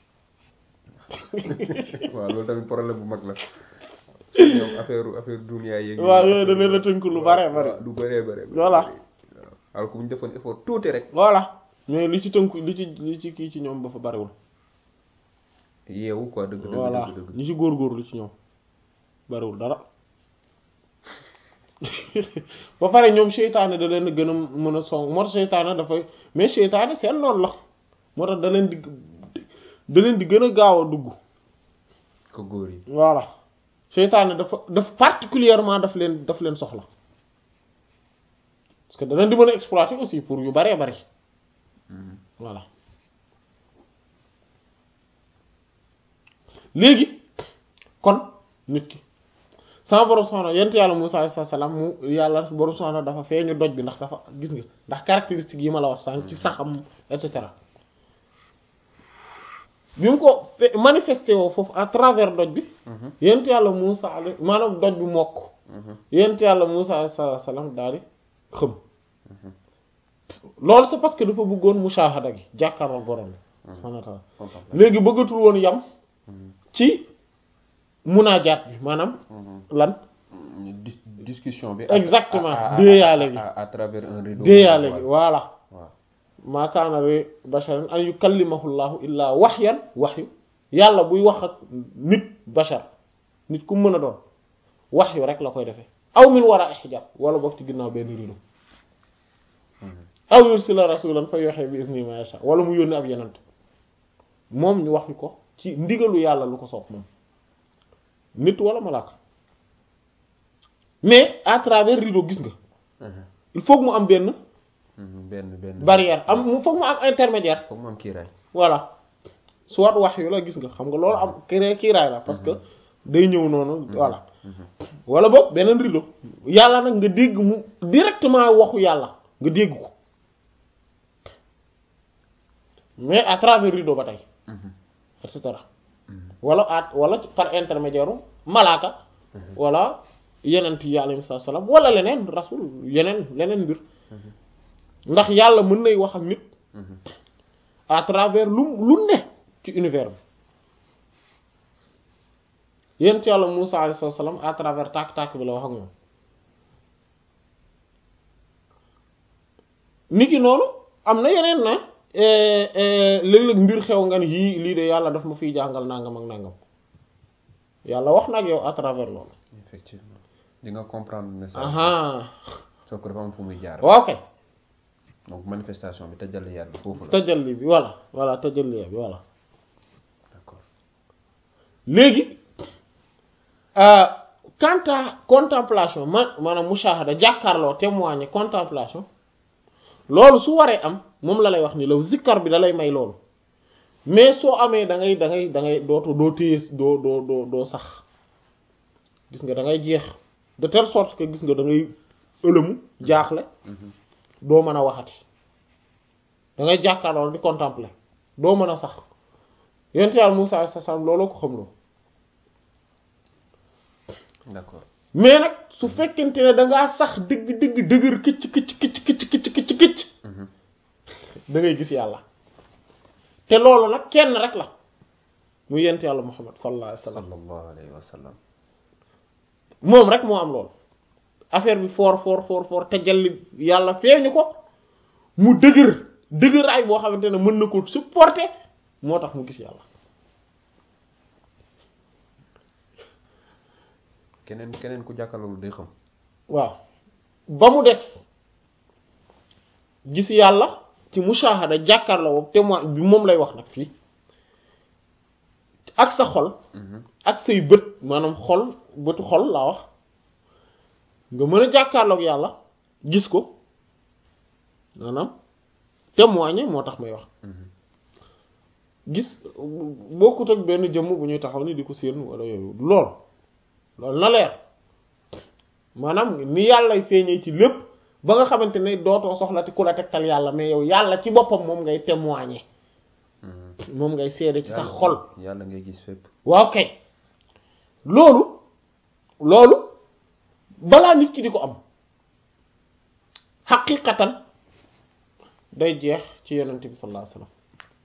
waaw loolu tamit problème bu mag la ñoom affaire affaire dunia yeeg. waaw yooyu da leen a tënk lu bare bari waaw lu bëree bëri. Voilà. waaw alors que bu ñu defoon effort tuuti rek. voilà mais li ci tënku li ci li ci kii ci ñoom dafa bariwul yeewu quoi dëgg dëgg voilà dëgg dëgg. ñi ci góorgóorlu ci ñoom bariwul dara ba pare ñoom seytaane da leen gën a mën a song moo tax seytaane dafay mais seytaane seen noonu la moo tax da leen di da leen di gën a gaaw a dugg ko góor yi. voilà seytaane dafa daf particulièrement daf leen daf leen soxla parce que da leen di mën a exploiter aussi pour yu baree bari Mhm. voilà léegi kon nit ki sama borom subhanahu yent yàlla Musaa alayhi salaam mu yàlla borom subhanahu dafa feeñu doj bi ndax dafa gis nga ndax caractéristique yi ma la wax sànq ci saxam et cetera bi mu ko fe- manifesté woo foofu à travers doj bi Mhm. yent yàlla Musaa alayhi maanaam doj bi mokk Mhm. yent yàlla Musaa alayhi salaam daal di xëm loolu c'est parce que dafa bëggoon mushahada gi jàkkaarloo borom bi subhanahu wa ta'ala Contemplation. léegi bëggatul woon yam Mhm. ci munaajaat bi maanaam Mhm. lan ñu dis- discussion bi. Exactement. à- à- déeyaale gi. à- à travers un rideau. déeyaale gi voilà waaw maa kaana li basharin an yukallimahu llahu illaa waxyan waxyu yàlla buy wax ak nit bashar nit ku mën a doon waxyu rek la koy defee aw min wara hijab wala boog ci ginnaaw benn rido aw yursila rasulan fa yuhi bi izni ma yasha wala mu yónni ab yenant moom ñu wax ñu ko ci ndigalu yàlla lu ko soob moom nit wala malaaka mais à travers rideau gis nga Mhm. il faut que mu am benn Mhm. benn benn. barrière am mu foog mu am intermédiaire foog mu am kiiraay. voilà soit wax yu la gis nga xam nga loolu am kiré kiiraay la parce que day ñëw noonu voilà wala boog beneen rideau yàlla nag nga dégg mu directement waxu yàlla nga dégg ko mais à travers rideau ba tey Mhm. et cetera wala at wala par intermédiaire u malaaka wala yenent yi alayhi salaam wala leneen rasul yeneen leneen mbir ndax yàlla mën nay wax ak nit Mhm. à travers lu lu ne ci univers bi yent yàlla Musaa alayhi salaam à travers tàkk-tàkk bi la wax ak moom niki noonu am na yeneen na léeg-léeg mbir xew nga ni yii lii de yàlla daf ma fiy jàngal nangam ak nangam yàlla wax na ak yow à travers loolu effectivement di nga comprendre ne ça. aha soo ko dafa am fu muy jaar. waaw kay donc manifestation bi tajalli yàlla foofu la. tajalli bi voilà voilà tajalli bi voilà d'accord. léegi euh, quant à contemplation ma maanaam mushahada jàkkaarloo témoigner contemplation loolu su waree am moom la lay wax ni law zikkar bi da lay may loolu mais soo amee da ngay da ngay da ngay dootu doo téye doo doo doo doo sax gis nga da ngay jeex de telle sorte que gis nga da ngay ëlëmu jaaxle Mhm. doo mën a waxati da ngay jàkkaarloo di contempler doo mën a sax yonent Yàlla Musaa sa sam looloo ko xam loo d'accord. mais nag su fekkente ne da ngaa sax dëgg dëgg dëgër këcc këcc këcc këcc këcc këcc këcc Mhm. da ngay gis yàlla te loolu nag kenn rek la mu yonent Yàlla Muhammad sallallahu alayhi wa sallam sallallahu alayhi wa sallam. moom rek moo am loolu affaire bi foor foor foor foor tajalli yàlla feeñu ko mu dëgër dëgëraay boo xamante ne mën na ko supporter moo tax mu gis yàlla keneen keneen ku jàkkaarloo day xam. waaw ba mu des gis yàlla ci mushahada jàkkaarloo boobu témoin bi moom lay wax nag fii ak sa xol ak say bët maanaam xol bëtu xol laa wax nga mën a jàkkaarloog yàlla gis ko maanaam témoigner moo tax may wax gis bokkut ak benn jëmm bu ñuy taxaw ni di ko séen wala yooyu lool loolu na leer maanaam ni yàllay feeñee ci lépp ba nga xamante ne dootoo soxla te ku la tegtal yàlla mais yow yàlla ci boppam moom ngay témoigner moom ngay seede ci sa xol yàlla ngay gis fépp waaw kay loolu loolu balaa nit ki di ko am xaqiqatan day jeex ci yonent bi sallallahu alayhi wasallam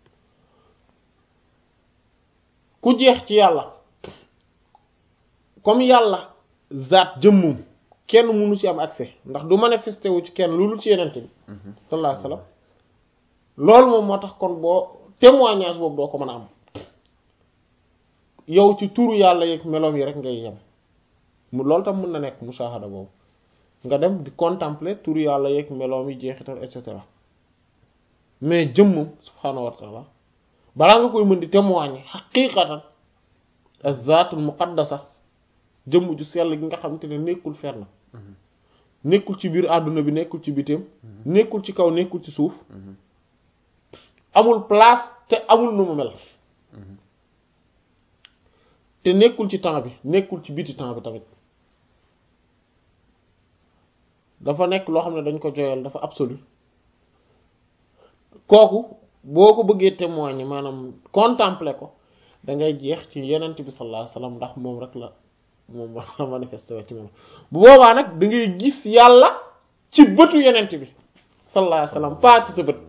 ku jeex ci yàlla comme yàlla zaat jëmmum kenn mënu ci am accès ndax du manifesté wu ci kenn loolu ci yonent bi sallallahu alayhi wasallam loolu moom moo tax kon boo témoignage boobu doo ko mën a am yow ci turu yàlla yeeg meloom yi rek ngay yem mu loolu tam mën na nekk mushahada boobu nga dem di contempler turu yàlla yeeg meloom yi jeexital et cetera mais jëmmam subhaanahu wa taala balaa nga koy mën di témoigner xaqiqatan az-zaatul muqaddasa jëmm ju sell gi nga xamante ne nekkul fenn nekkul ci biir àdduna bi nekkul ci bitim nekkul ci kaw nekkul ci suuf amul place te amul nu mu mel te nekkul ci temps bi nekkul ci biti temps bi tamit dafa nekk loo xam ne dañ ko joyal dafa absolu kooku boo ko bëggee témoigner maanaam contempler ko da ngay jeex ci yenent bi sallallahu alayhi wasallam ndax moom rek la moom la manifesté ci moom bu boobaa nag da ngay gis yàlla ci bëtu yenent bi sallallahu alayhi wasallam pas ci sa bët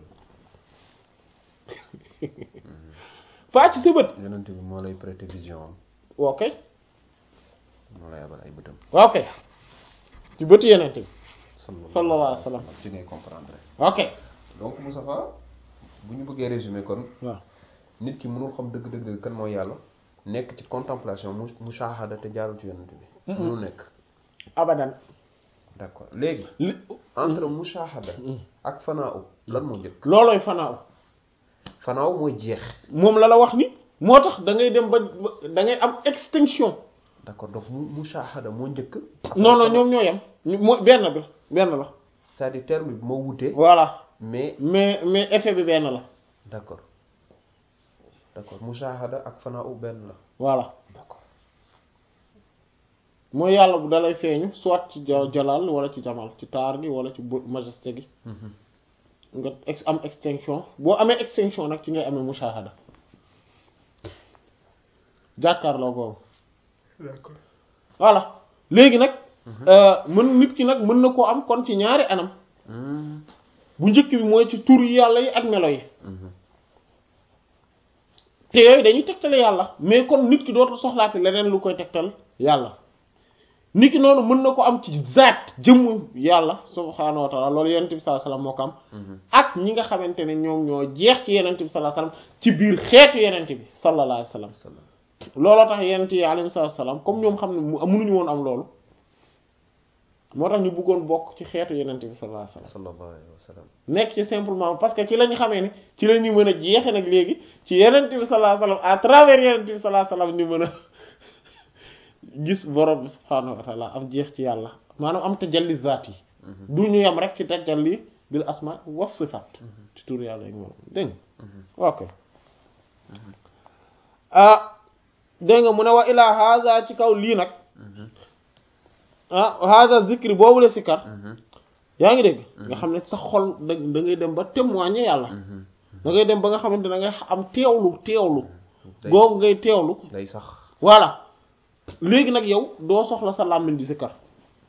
pas ci sa bët yonent bi moo lay prêter vision am ok moo lay abal ay bëtam ok ci bëtu yenent bi sallallahu alayhi wasallam ci ngay comprendre ok donc Moustapha bu ñu bëggee résumer kon waaw nit ki mënul xam dëgg dëgg dëgg kan mooy yàlla nekk ci contemplation mu mushahada te jaarul ci yonent bi mënul nekk abadan d'accord léegi li entre mushahada ak fanaaw lan moo njëkk loolooy fanaaw fanaaw mooy jeex moom la la wax ni moo tax da ngay dem ba da ngay am extinction d'accord donc mu mushahada moo njëkk non non ñoom ñoo yem moo benn bi benn la c'est-à-dire terme bi moo wutee voilà mais mais mais effet bi benn la d'accord d'accord mushahada ak fanaaw benn la voilà d'accord mooy yàlla bu dalay feeñu soit ci ja- jalal wala ci jamal ci taar gi wala ci bu majesté gi nga ex am extinction boo amee extinction nag ci ngay amee mushahada jàkkaarloo boobu d'accord voilà léegi nag mën nit ki nag mën na koo am kon ci ñaari anam bu njëkk bi mooy ci tur yàlla yi ak melo yi te yooyu dañuy tegtale yàlla mais kon nit ki dootul soxlaati leneen lu koy tegtal yàlla nit ki noonu mën na ko am ci zaat jëmm yàlla subhaanahu wa taala loolu yenent bi sallallahu alayhi wasallam moo ko am ak ñi nga xamante ne ñoom ñoo jeex ci yenent bi sallallahu alayhi wasallam ci biir xeetu yenent bi sallallahu alayhi wasallam looloo tax yenent yi alayhi salaam comme ñoom xam ne mu mënuñu woon am loolu moo tax ñu bëggoon bokk ci xeetu yenent bi sallallahu alayhi wasallam sallallahu alayhi wa sallam nekk ci simplement parce que ci la ñu xamee ne ci la ñu mën a jeexe nag léegi ci yenent bi sallallahu alayhi wasallam à travers yenent bi sallallahu alayhi wasallam ñu mën a gis borom bi subhaanahu wa taala am jeex ci yàlla maanaam am tajalli zaat yi du ñu yam rek ci tajalli bil asma wa sifaat ci tur yàlla yi moom dégg nga ok ah dégg nga mu ne wa ilaa haza ci kaw lii nag ah haza zikri boobu la sikar yaa ngi dégg nga xam ne sa xol da da ngay dem ba témoigner yàlla da ngay dem ba nga xamante da ngay am teewlu teewlu googu ngay teewlu day sax voilà léegi nag yow doo soxla sa làmmiñ di sikar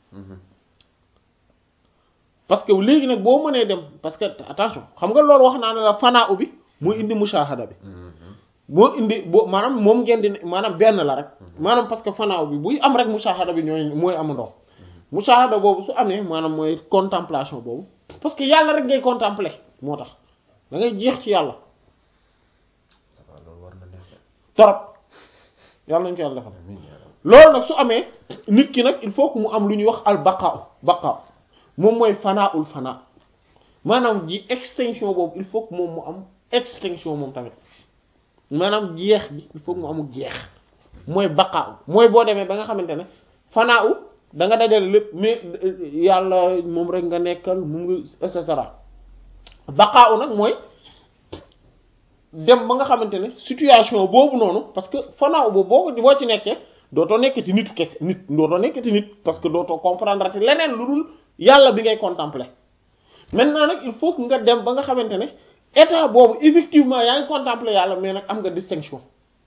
parce que léegi nag boo mënee dem parce que attention xam nga loolu wax naa ne la fanaa bi moo indi mushahada bi moo indi boo maanaam moom ngeen di maanaam benn la rek maanaam parce que fanaaw bi buy am rek mushahada bi ñooy mooy amandoo mushahada boobu su amee maanaam mooy contemplation boobu parce que yàlla rek ngay contempler moo tax da ngay jeex ci yàlla waaw loolu war na nekk torop yàlla nañu ko yàlla defal amiin yaa rabbi loolu nag su amee nit ki nag il faut que mu am lu ñuy wax al baqaaw baqaaw moom mooy fanaaul fanaa maanaam ji extinction boobu il faut que moom mu am extinction moom tamit maanaam jeex gi il faut mu amul jeex mooy baqaaw mooy boo demee ba nga xamante ne fanaaw da nga dajale lépp mais yàlla moom rek nga nekkal mu ngi et cetera baqaaw nag mooy dem ba nga xamante ne situation boobu noonu parce que fanaaw boobu boo ko boo ci nekkee dootoo nekkati nitu kese nit dootoo nekkati nit parce que dootoo comprendre te leneen lu dul yàlla bi ngay contempler maintenant nag il faut que nga dem ba nga xamante ne état boobu effectivement yaa ngi contempler yàlla mais nag am nga distinction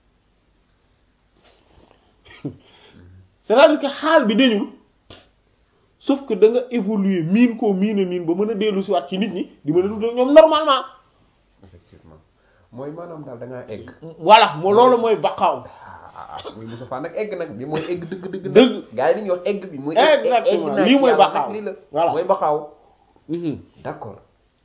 c'est-à-dire que xaal bi dañul sauf que da nga évoluer miin koo miin a miin ba mën a dellu si waat ci nit ñi di mën a dund ñoom normalement effectivement mooy maanaam daal da ngaa egg. voilà moo loolu mooy baqaaw ah muy Moussa Fall nag egg nag bi mooy egg dëgg dëgg. dëgg gars yi dañuy wax egg bi. mooy exactement lii mooy baqaaw lii la voilà mooy baqaaw. d'accord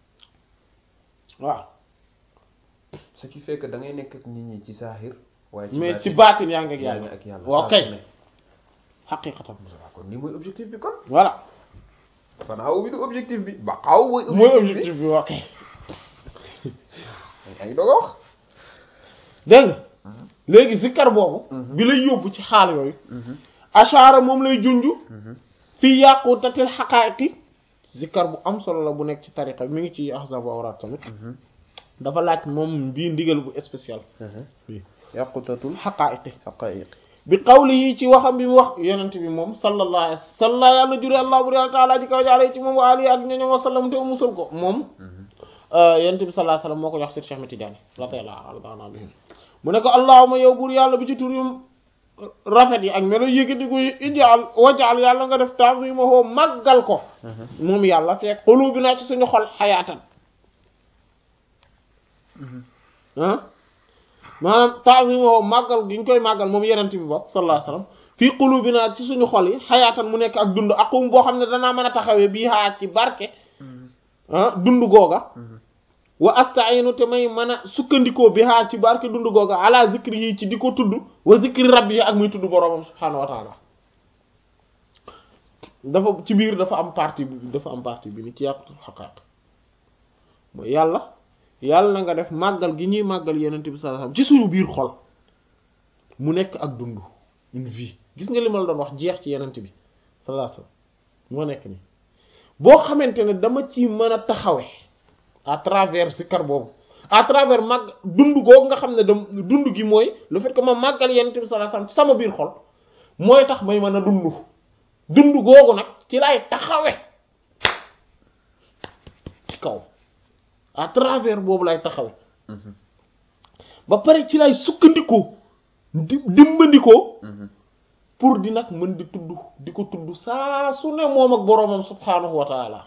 waaw ce qui fait que da ngay nekk ak nit ñi ci saaxir. waaye ci mais ci baatin yaa ngi ak yaa yàlla ngi ak yàlla. waaw saa su kay ne. xaqiqatan Moussa Fall kon lii mooy objectif bi kon. voilà fanaaw bi du objectif bi. baqaaw mooy mooy objectif bi objectif bi waaw kay yaa ngi doog a wax. dégg nga léegi zikkar boobu bi lay yóbbu ci xaal yooyu ashaara moom lay junju fii yàqutatil xaqaa'iqi zikkar bu am solo la bu nekk ci tariqa bi mi ngi ci ahzab awraat tamit dafa laaj moom bii ndigal bu spécial yàqutatul xaqaa'iqi xaqaa'iq. bi qawli yi ci waxam bi mu wax yonent bi moom sallallahu alayhi wa sallam yàlla jure allah bur yàlla taala ji kaw jaare ci moom wa ali ak ñoñom wa sallam te musul ko moom yonent bi sallallahu alayhi wa sallam moo ko jox Seydi Cheikh Ahmed Tidiane radiyallahu anhu bihim mu ne ko allahuma yow buur yàlla bi ci tur yu rafet yi ak melo yëkkati ko ijaal wajaal yàlla nga def ta'zimahu màggal ko moom yàlla fekk qulubina ci suñu xol xayaatan ah maanaam ta'zimahu màggal gi ñu koy màggal moom yenent bi bokk sallallahu alayhi wasallam fii qulubina ci suñu xol yi xayaatan mu nekk ak dund aqum boo xam ne danaa mën a taxawee bii xaat ci barke ah dund googa wa astainu te may mën a sukkandikoo bi haa ci barke dund googa ala zikri yi ci di ko tudd wa zikri rabbi yi ak muy tudd boroomam subhaanahu wa taala dafa ci biir dafa am partie bi dafa am partie bi ni ci yàqutul xaqaaq mooy yàlla yàlla na nga def màggal gi ñuy màggal yenente bi sallallahu alayhi wasallam ci suñu biir xol mu nekk ak dund une vie gis nga li ma la doon wax jeex ci yenente bi sallallahu alayhi wasallam moo nekk ni boo xamante ne dama ci mën a taxawe à travers zikar boobu à travers màgg dund googu nga xam ne da dund gi mooy le fait que ma màggal yenente bi sallallahu alayhi wasallam ci sama biir xol mooy tax may mën a dund dund googu nag ci lay taxawe ci kaw à travers boobu lay taxawe ba pare ci lay sukkandikoo di dimbandikoo pour di nag mën di tudd di ko tudd saa su ne moom ak boroomam subhaanahu wa taala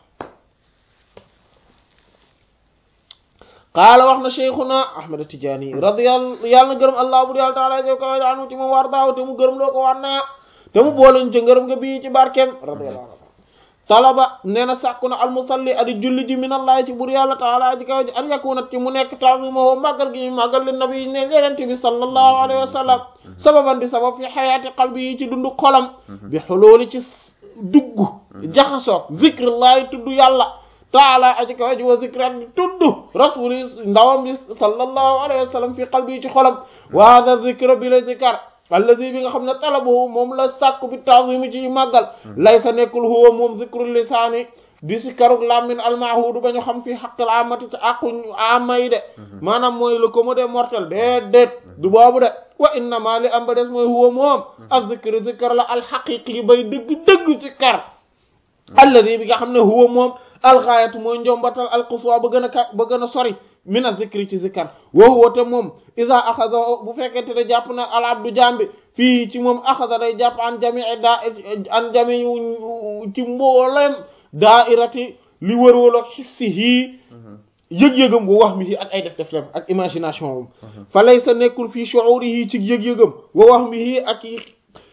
qaala wax na cheikhuna ahmad tijaani radiyallahu yàlla na gërëm allah bu yàlla taala jo kaw anu ci moom war daaw te mu gërëm loo ko war naa te mu booleñ ci ngërëm nga bii ci barkeem radiyallahu anhu talaba nee na sàkku na almusalli adi julli ji min allahi ci bur yàlla taala ji kaw ji an yakuna ci mu nekk ta'zimuhu màggal gi màggal li nabi ne yenente bi sallallahu alayhi wa sallam sababan di sabab fi xayaati qalbi yi ci dundu xolam bi xulooli ci dugg jaxasoog zikrillahi tudd yàlla taala aji kaw ji wa zikri ak di tudd rasuli ndawam bi sallallahu alayhi wa sallam fi qalbi yi ci xolam wa hada zikra bi la zikar allazi bi nga xam ne talabuhu moom la sàkku bi ta'zimi ci màggal laysa nekkul huwa moom zikrul lisaani di si karuk làmmin almahudu ba ñu xam fii xaqil amati ci aqu ama yi de maanaam mooy le commode mortel déedéet du boobu de wa innama li am ba des mooy huwa moom ak zikr zikr la alxaqiqi bay dëgg-dëgg ci kar allazi bi nga xam ne huwa moom alxaayatu mooy njombatal alquswa ba gën a ka ba gën a sori min a zikri ci zikkar wa huwa te moom isa axada bu fekkente ne jàpp na al abdu jambi fii ci moom axada day jàpp an jamii daa an jamii ci mboolem daairati li wërwaloog hissihi yëg-yëgam wa wax mi ak ay def def lem ak imagination moom fa laysa nekkul fii shu'urihi ci yëg-yëgam wa wax mi ak yi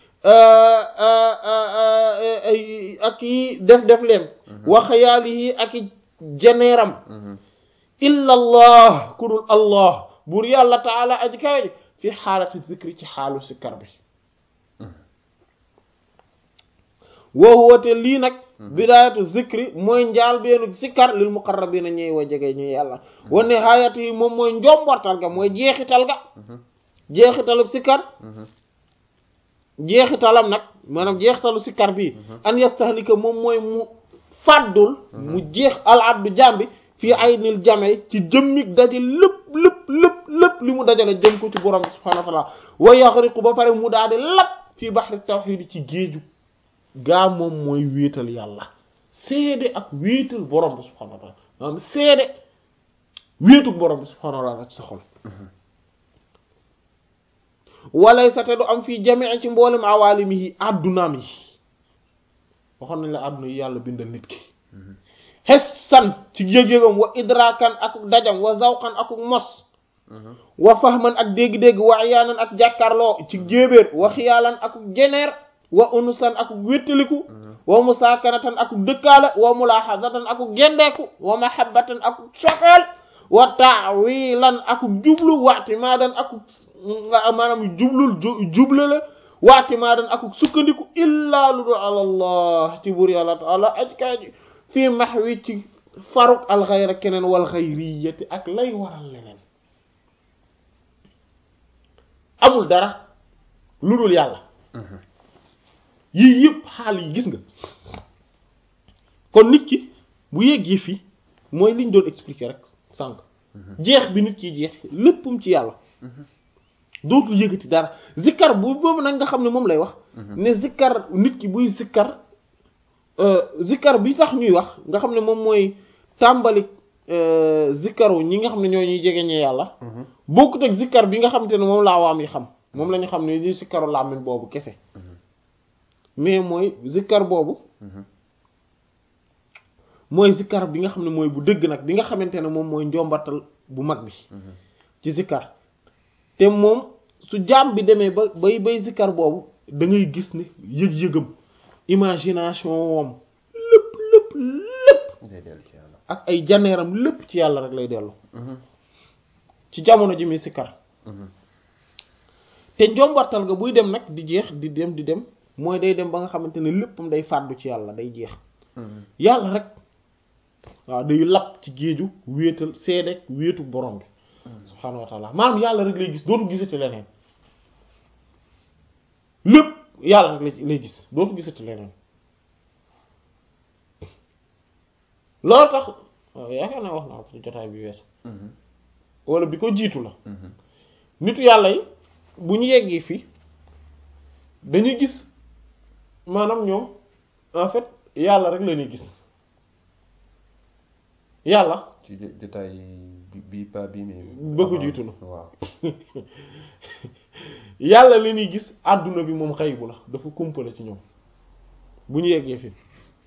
ak yi def def lem wa xayaalihi ak i jeneeram illa allah ku dul allah buur yàlla taala aji kawe ji fi xaalati zikri ci xaalu sikkar bi woo woote lii nag bidaayatu zikri mooy njaal beenu sikkar lil muqarrabina ñuy wa jege ñuy yàlla wa nihaayatu yi moom mooy njombortal ga mooy jeexital ga jeexitalu sikkar jeexitalam nag maanaam jeexitalu sikkar bii an yastahlika moom mooy mu fàddul mu jeex al abdu jambi fii ay nil jamee ci jëmmig daje lépp lépp lépp lépp li mu dajale jëm ko ci borom bi subhanahu wa taala wa yaxriqu ba pare mu daal di lap fii baxri tawxiid ci géeju gaa moom mooy wéetal yàlla seede ak wéetal borom bi subhanahu wa taala maanaam seede wéetu borom bi subhanahu wa taala ci sa xol walay sa te du am fii jamee ci mboolem awaalimihi addunaam yi waxoon nañ la adduna yi yàlla bindal nit ki xessan ci yëg-yëgam wa idrakan akuk dajam wa zawqan akuk mos wa fahman ak dégg-dégg wa iyaanan ak jàkkarloo ci jéebéer wa xiyaalan akuk jeneer wa unusan akuk wéttaliku wa musaakanatan akuk dëkkaale wa mulaaxazatan akuk gendeeku wa mahabbatan akuk sofeel wa taawilan akuk jublu watimaadan akuk maanaam jublul juble la watimaadan akuk sukkandiku illaa lu dul alallah ci buur yàlla taala aj kaaji fii maxwi ci faruk alxayra keneen wal xayriyati ak lay waral leneen amul dara lu dul yàlla yii yëpp xaal yi gis nga kon nit ki bu yeggee fii mooy liñ doon expliquer rek sànq jeex bi nit ki jeex léppam ci yàlla dootul yëgati dara zikkar bu boobu nag nga xam ne moom lay wax ne zikkar nit ki buy zikkar zikkar bi tax ñuy wax nga xam ne moom mooy tàmbali zikkaru ñi nga xam ne ñoo ñuy jegeñee yàlla bokkut ak zikkar bi nga xamante ne moom laa waam yi xam moom la ñu xam ne ñuy zikkaru làmmiñ boobu kese mais mooy zikkar boobu mooy zikkar bi nga xam ne mooy bu dëgg nag bi nga xamante ne moom mooy njombatal bu mag bi ci zikkar te moom su jaam bi demee ba bay bay zikkar boobu da ngay gis ne yëg-yëgam imagination woom lépp lépp lépp ak ay janeeram lépp ci yàlla rek lay dellu ci jamono ji muy sikkar te njombartal ga buy dem nag di jeex di dem di dem mooy day dem ba nga xamante ne léppam day fàddu ci yàlla day jeex yàlla rek waaw day lapp ci géeju wéetal seedek wéetu borom bi subhaanahu wa taala maanaam yàlla rek lay gis dootu gisati leneen lépp yàlla rek lay gis dootu gisati leneen loolu tax waaw yaakaar naa wax naa ko ci jotaay bi weesu wala bi ko jiitu la nitu yàlla yi bu ñu yeggee fii dañuy gis maanaam ñoom en fait yàlla rek la ñuy gis yàlla ci jotaay bi bi pa bi mais ba ko jiitu la waaw yàlla la ñuy gis àdduna bi moom xëy bu la dafa kumpale ci ñoom bu ñu yeggee fii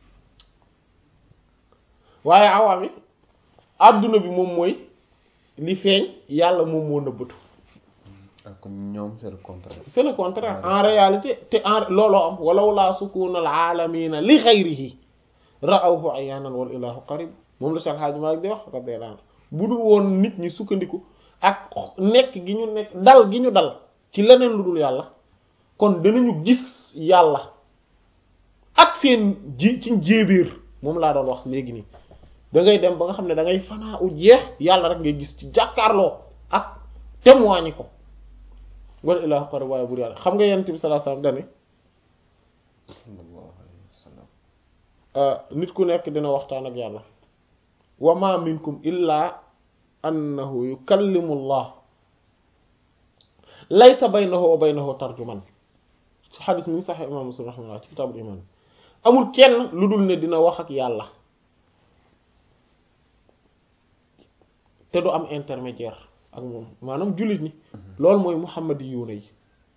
waaye awaam yi àdduna bi moom mooy li feeñ yàlla moom moo nëbbatu ak ñoom c'est le contraire c'est le contraire en réalité te en looloo am walaw laa sukuna al aalamina li xayrihi ra'awhu ayaanan wal ilahu qarib moom la Cheikh Hadji Malick di wax radiyallahu anhu bu dul woon nit ñi sukkandiku ak nekk gi ñu nekk dal gi ñu dal ci leneen lu dul yàlla kon danañu gis yàlla ak seen ji ci njéebéer moom laa doon wax léegi nii da ngay dem ba nga xam ne da ngay fanaa u jeex yàlla rek ngay gis ci jàkkaarloo ak témoigner ko wala ilaahu qarib waaye bur yàlla xam nga yonent bi sallallahu alayhi wasallam dane sallallahu alayhi wa sallam nit ku nekk dina waxtaan ak yàlla wa ma minkum illa annahu yukallimu allah laysa baynahu wa baynahu tarjuman ci xadis mi ngi sax imam muslim rahimahullah ci kitaabul iman amul kenn lu dul ne dina wax ak yàlla te du am intermédiaire ak moom maanaam jullit ñi loolu mooy muhammadi yuuna yi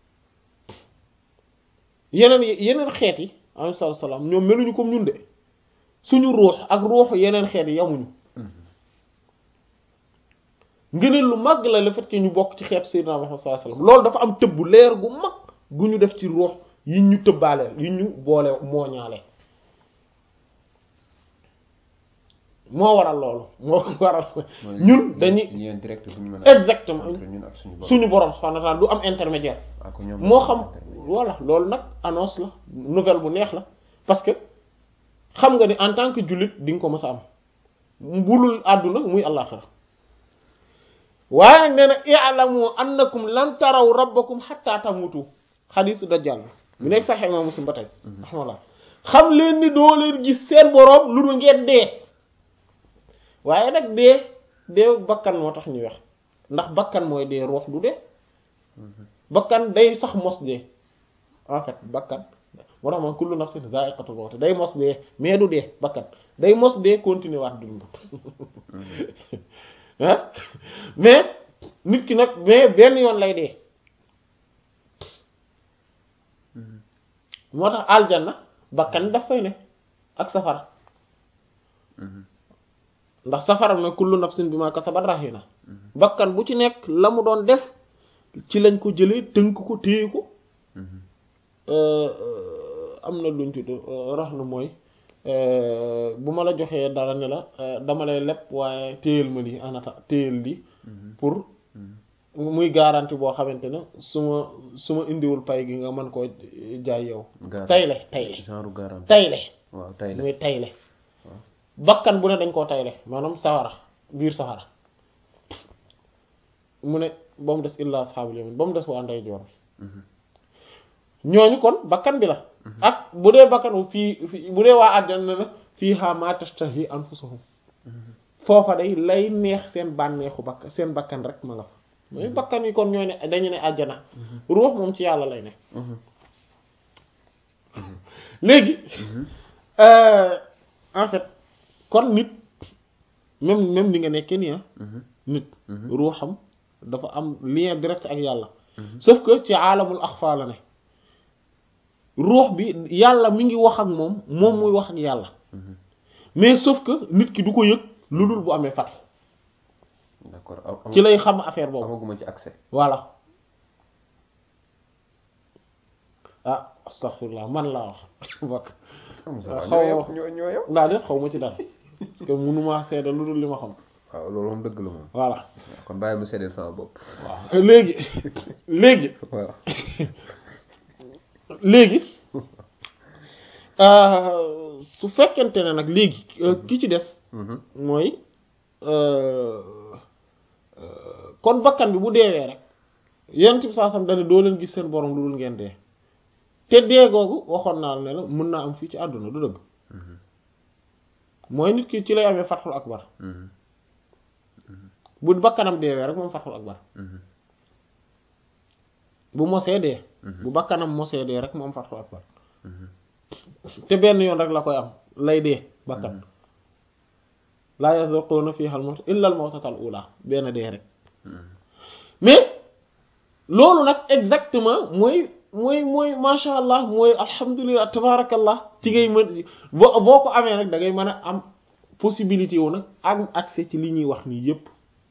yeneen yeneen xeet yi alayhi salaatu salaam ñoom meluñu comme ñun de suñu ruux ak ruuxu yeneen xeet yi yamuñu ngëneel lu mag la le fait que ñu bokk ci xeet sayyidina Muhammad sallallahu alayhi wasallam loolu dafa am tëbb leer gu mag gu ñu def ci ruux yi ñu tëbbaaleel yi ñu boole mooñaale moo waral loolu moo waral ñun dañuy lien direct bu ñu mën a exactement entre ñun ak suñu borom suñu borom subhanahu wa ta'ala du am intermédiaire ak ñoom moo xam voilà loolu nag annonce la nouvelle bu neex la parce que xam nga ni en tant que jullit di nga ko mës a am bulul àdduna muy àllaaxira waaye nag nee na i'lamu annakum lan taraw rabbakum hatta tamutu xadiisu dajjal bi bu nekk sax imam muslim ba tey raxmallah xam leen ni doo leen gis seen boroom lu dul ngeen dee waaye nag dee dee bakkan moo tax ñuy wax ndax bakkan mooy dee ruux du dee bakkan day sax mos dee en fait bakkan moo tax man kullu nafsin za'iqatul mawt day mos dee mais du dee bakkan day mos dee continuer waat dund ah mais nit ki nag mais benn yoon lay dee moo tax aljanna bakkan daf fay ne ak safara ndax safara ne kullu nafsin bima kasabat rahina bakkan bu ci nekk la mu doon def ci lañ ko jëlee tënk ko téye ko am na luñ tudd rax na mooy bu ma la joxee dara ne la dama lay leb waaye téyel ma lii anata téyel lii pour muy garantie boo xamante ne su ma su ma indiwul pay gi nga mën koo jaay yow tayle tayle genre garantie tayle waaw tayle muy tayle bakkan bu ne dañ koo tayle maanaam sawara biir safara mu ne ba mu des illa ashabul yamin ba mu des waa ndey joor ñooñu kon bakkan bi la ak bu dee bakkan fii fii bu dee waa àjjana na fii ha ma tashtahi anfusuhum foofa day lay neex seen bànneexu bakkan seen bakkan rek ma nga fa mooy bakkan yi kon ñooy ne dañu ne àjjana ruux moom ci yàlla lay ne léegi en fait kon nit même même ni nga nekkee nii nit ruuxam dafa am lien direct ak yàlla sauf que ci aalamul axfa la ne ruux bi yàlla mi ngi wax ak moom moom muy wax ak yàlla mais sauf que nit ki du ko yëg lu dul bu amee fat d'accord ci lay xam affaire boobu amaguma ci accès voilà ah astaghfirullah man laa wax bokk xaw ñoo ñoo yow ndaa de xaw ma ci dara parce que mënuma seede lu dul li ma xam waaw loolu moom dëgg la moom voilà kon bàyyi mu seddeel sama bopp waaw léegi léegi waaw léegi su fekkente ne nag léegi ki ci des mooy kon bakkan bi bu deewee rek yonent bi saa sam dane doo leen gis seen borom lu dul ngeen dee te dee googu waxoon naa ne la mën naa am fii ci àdduna du dëgg mooy nit ki ci lay amee fatxul akbar bu bakkanam deewee rek moom fatxul akbar bu mosee dee bu bakkanam mosee dee rek moom fatxul akbar te benn yoon rek la koy am lay dee bakkan laa yazuquna fiha al mawt illa al mawtatal ula benn dee rek mais loolu nag exactement mooy mooy mooy masha allah mooy alhamdulilah tabarakallah ci ngay mën boo boo ko amee nag da ngay mën a am possibilité wu nag am accès ci li ñuy wax nii yépp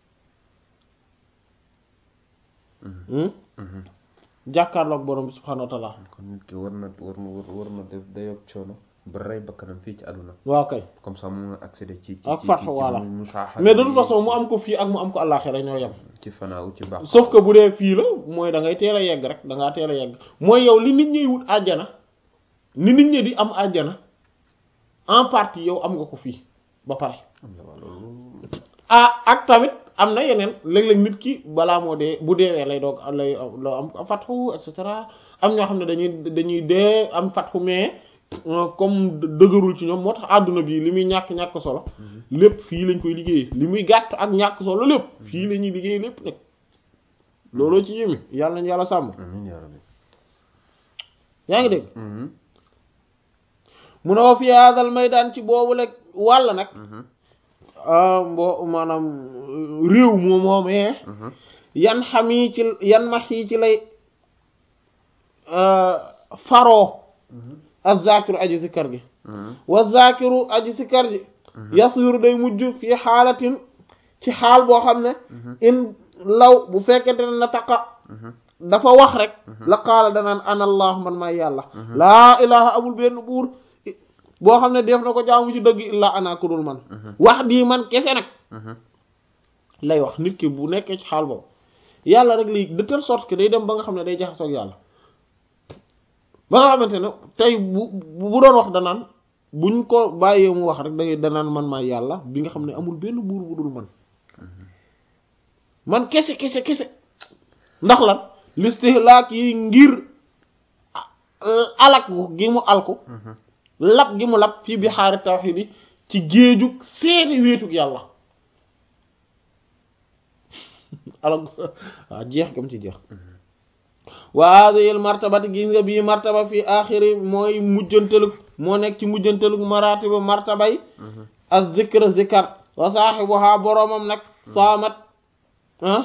jàkkaarloog borom bi subhanahu wa taala kon nit ki war na war na war na def dayoog coono ba rey bakkanam fii ci àdduna waaw kay comme ça mu accéder ci ci ak fatx voilà musaaxa mais de toute façon mu am ko fii ak mu am ko àllaaxira ñoo yem ci fanaaw ci baax sauf que bu dee fii la mooy da ngay teel a yegg rek da ngaa teel a yegg mooy yow li nit ñiy wut àjjana ni nit ñi di am àjjana en partie yow am nga ko fii ba pare ah ak tamit am na yeneen léeg-léeg nit ki balaa moo dee bu deewee lay doog lay loo am fatxu et cetera am ñoo xam ne dañuy dañuy dee am fatxu mais comme dëgërul ci ñoom moo tax àdduna bi li muy ñàkk-ñàkk solo lépp fii lañ koy liggéeyee li muy gàtt ak ñàkk solo lépp fii la ñuy liggéey lépp nag looloo ci yémi yàlla nañ yàlla sàmm amiin yaa rabbi yaa ngi dégg mu ne wa fi hadal maydaan ci boobu lekk wàll nag mbo maanaam réew moo moomee yan xam yi ci yan max yi ci lay faroo az-zakiru aji sikkar gi wa zakiru aji sikkar ji yasiru day mujj fii xaalatin ci xaal boo xam ne in law bu fekkente ne na taqa dafa wax rek la qaala danaan ana allah man maay yàlla laa ilaha amul benn buur boo xam ne def na ko jaamu ci dëgg illaa ana ku dul man wax dii man kese nag lay wax nit ki bu nekkee ci xaal boobu yàlla rek lay de telle sorte que day dem ba nga xam ne day jaxasoo ak yàlla ba nga xamante ne tey bu bu doon wax danaan buñ ko bàyyee mu wax rek da ngay danaan man maa yàlla bi nga xam ne amul benn buur bu dul man man kese kese kese ndax lan listihlaak yi ngir alak gi mu alku lab gi mu lab fii bi xaari tawxiid yi ci géejug seeni wéetug yàlla alak waaw jeex gam ci jeex wa hadhihi martabati gis nga bii martaba fii axiri mooy mujjantelug moo nekk ci mujjantelug maratiba martaba yi az zikr zikar wa saaxibuha boroomam nag saamat ah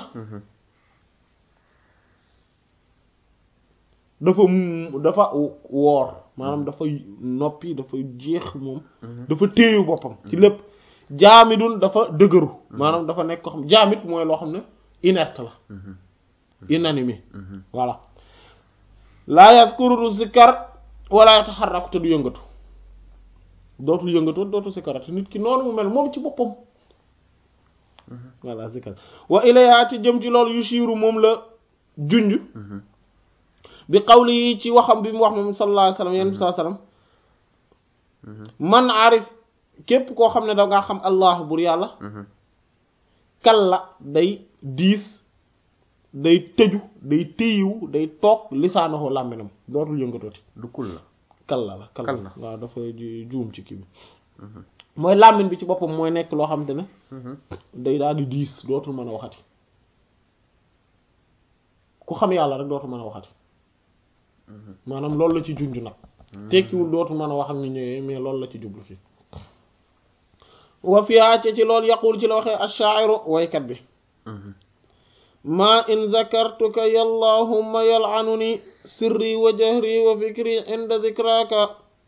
dafa dafa woor maanaam dafa noppi dafa jeex moom dafa téeyu boppam ci lépp jaamidun dafa dëgëru maanaam dafa nekk ko xam jaamit mooy loo xam ne inerte la inanimé voilà laa yazkuru zikkar wala yataharraku te du yëngatu dootul yëngatu dootul sikkarati nit ki noonu mu mel moom ci boppam voilà zikkar wa ilayha ci jëm ci loolu yushiru moom la junj bi qawli yi ci waxam bi mu wax moom sallallahu alayhi wasallam yéen bi sallallahu alayhi wasallam man arif képp koo xam ne da ngaa xam allah bur yàlla kalla day diis day tëju day téyiwu day toog lisaanahu làmminam dootul yëngatooti du kul la kalla la kalla Kalla. waaw dafa juum ci kii bi mooy làmmin bi ci boppam mooy nekk loo xam te ne day daal di diis dootul mën a waxati ku xam yàlla rek dootul mën a waxati maanaam loolu la ci junj nag tekkiwul dootul mën a wax ak ni ñëwee mais loolu la ci jublu fi wa fiha ci ci loolu yaqul ci la waxee ash-sha'iru waykat bi ma in zakartuka yallahumma yal'anuni sirri wa jahri wa fikri inda dhikraka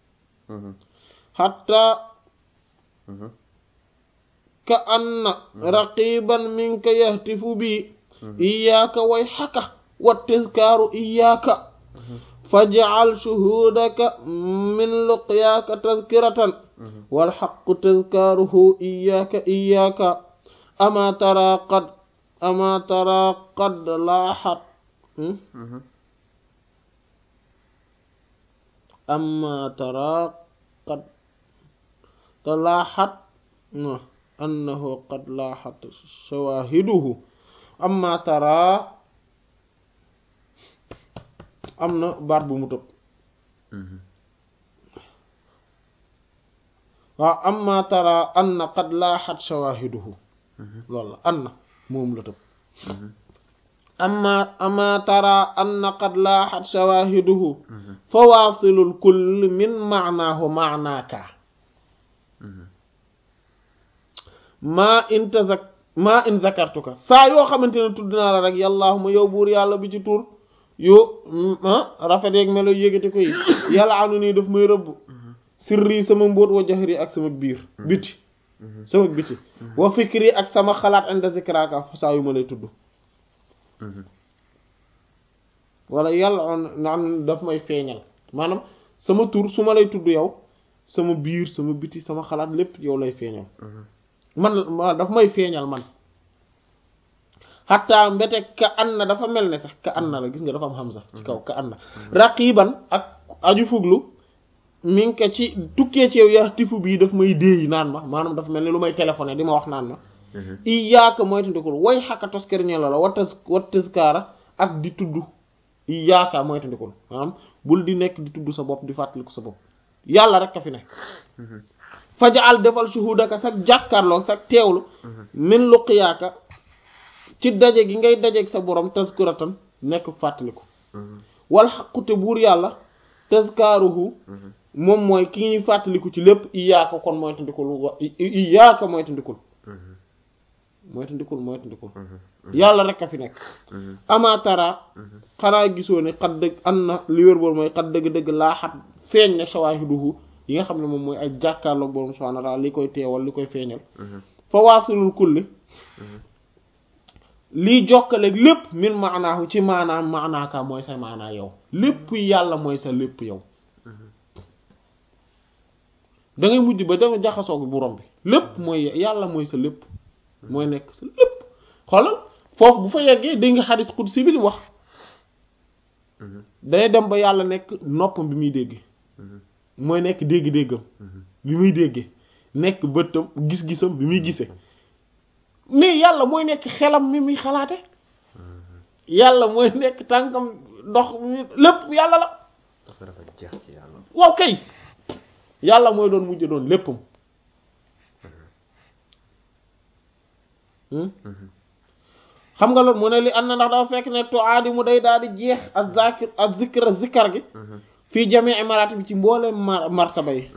hatta ka anna raqiban minka yahtifu bi iyyaka wayhaka wa tazkaru iyyaka faj'al shuhudaka min luqyaka tazkiratan wal haqqu tazkaruhu iyyaka iyyaka ama tara qad ama tara qad laahat ama tara qad laahat annahu qad laahat shawahiduhu ama tara am na baat bu mu tëb waaw amma tara anna qad laaxat shawahiduhu loolu la anna moom la tëb amma amma tara anna qad laaxat shawahiduhu fa waasilul kulli min maanaahu maanaaka maa in tazak maa in zakartuka saa yoo xamante ne tudd naa la rek yàllaahuma yow buur yàlla bi ci tur yo rafet yeeg melo yëgati ko yi yàlla anu nii daf may rëbb sirri sama mbóot wa jahri ak sama biir biti sama biti wa fikri ak sama xalaat inda zikraka saa yu ma lay tudd wala yàlla on naan daf may feeñal maanaam sama tur su ma lay tudd yow sama biir sama biti sama xalaat lépp yow lay feeñal man ma daf may feeñal man xataa mbete ka an na dafa mel ne sax ka an na la gis nga dafa am hamza ci kaw ka an na raqiban ak aju fuglu mi ngi ko ci tukkee ci yow yaa tifu bii daf may déey naan ma maanaam dafa mel ni lu may téléphoné di ma wax naan ma i yaaka mooy tandikul way xakka toskeriñe la la watas wattaskaara ak di tudd i yaaka mooy tandikul maanaam bul di nekk di tudd sa bopp di fàttaliku sa bopp yàlla rek ka fi nekk fajaal defal shuhudaka sag jàkkaarloo sag teewlu min luqiyaaka ci daje gi ngay dajeeg sa borom tazkuratan nekk fàttaliku wal xaqute buur yàlla tazkaruhu moom mooy ki ñuy fàttaliku ci lépp iyaaka kon mooy tandikul wa iyaaka mooy tandikul mooy tandikul mooy tandikul yàlla rek a fi nekk amatara xanaa gisoo ne xat dëgg an na li wér boor mooy xat dëgg-dëgg laa xat feeñ na shawaahiduhu yi nga xam ne moom mooy ay jàkkaarloog borom subhaanahu wa ta'aala li koy teewal li koy feeñal fa waasilul kulli lii jokkaleeg lépp min maanaahu ci maanaam maanaaka mooy sa maanaa yow lépp yàlla mooy sa lépp yow da ngay mujj ba danga jaxasoo borom bi lépp mooy yàlla mooy sa lépp mooy nekk sa lépp xoolal foofu bu fa yeggee dégg nga xadis qudsi bi li wax day dem ba yàlla nekk noppam bi muy dégg mooy nekk dégg-déggam bi muy déggee nekk bëtam gis-gisam bi muy gisee mais yàlla mooy nekk xelam mi muy xalaate yàlla mooy nekk tànkam ndox mi lépp yàlla la dafa dafa jeex ci yàlla waaw kay yàlla mooy doon mujj doon léppam xam nga loolu mu ne li ànd na ndax dafa fekk ne to aadi mu day daal di jeex ak zakir ak zikra zikkar gi fii jamii maraati bi ci mboolem mar martaba yi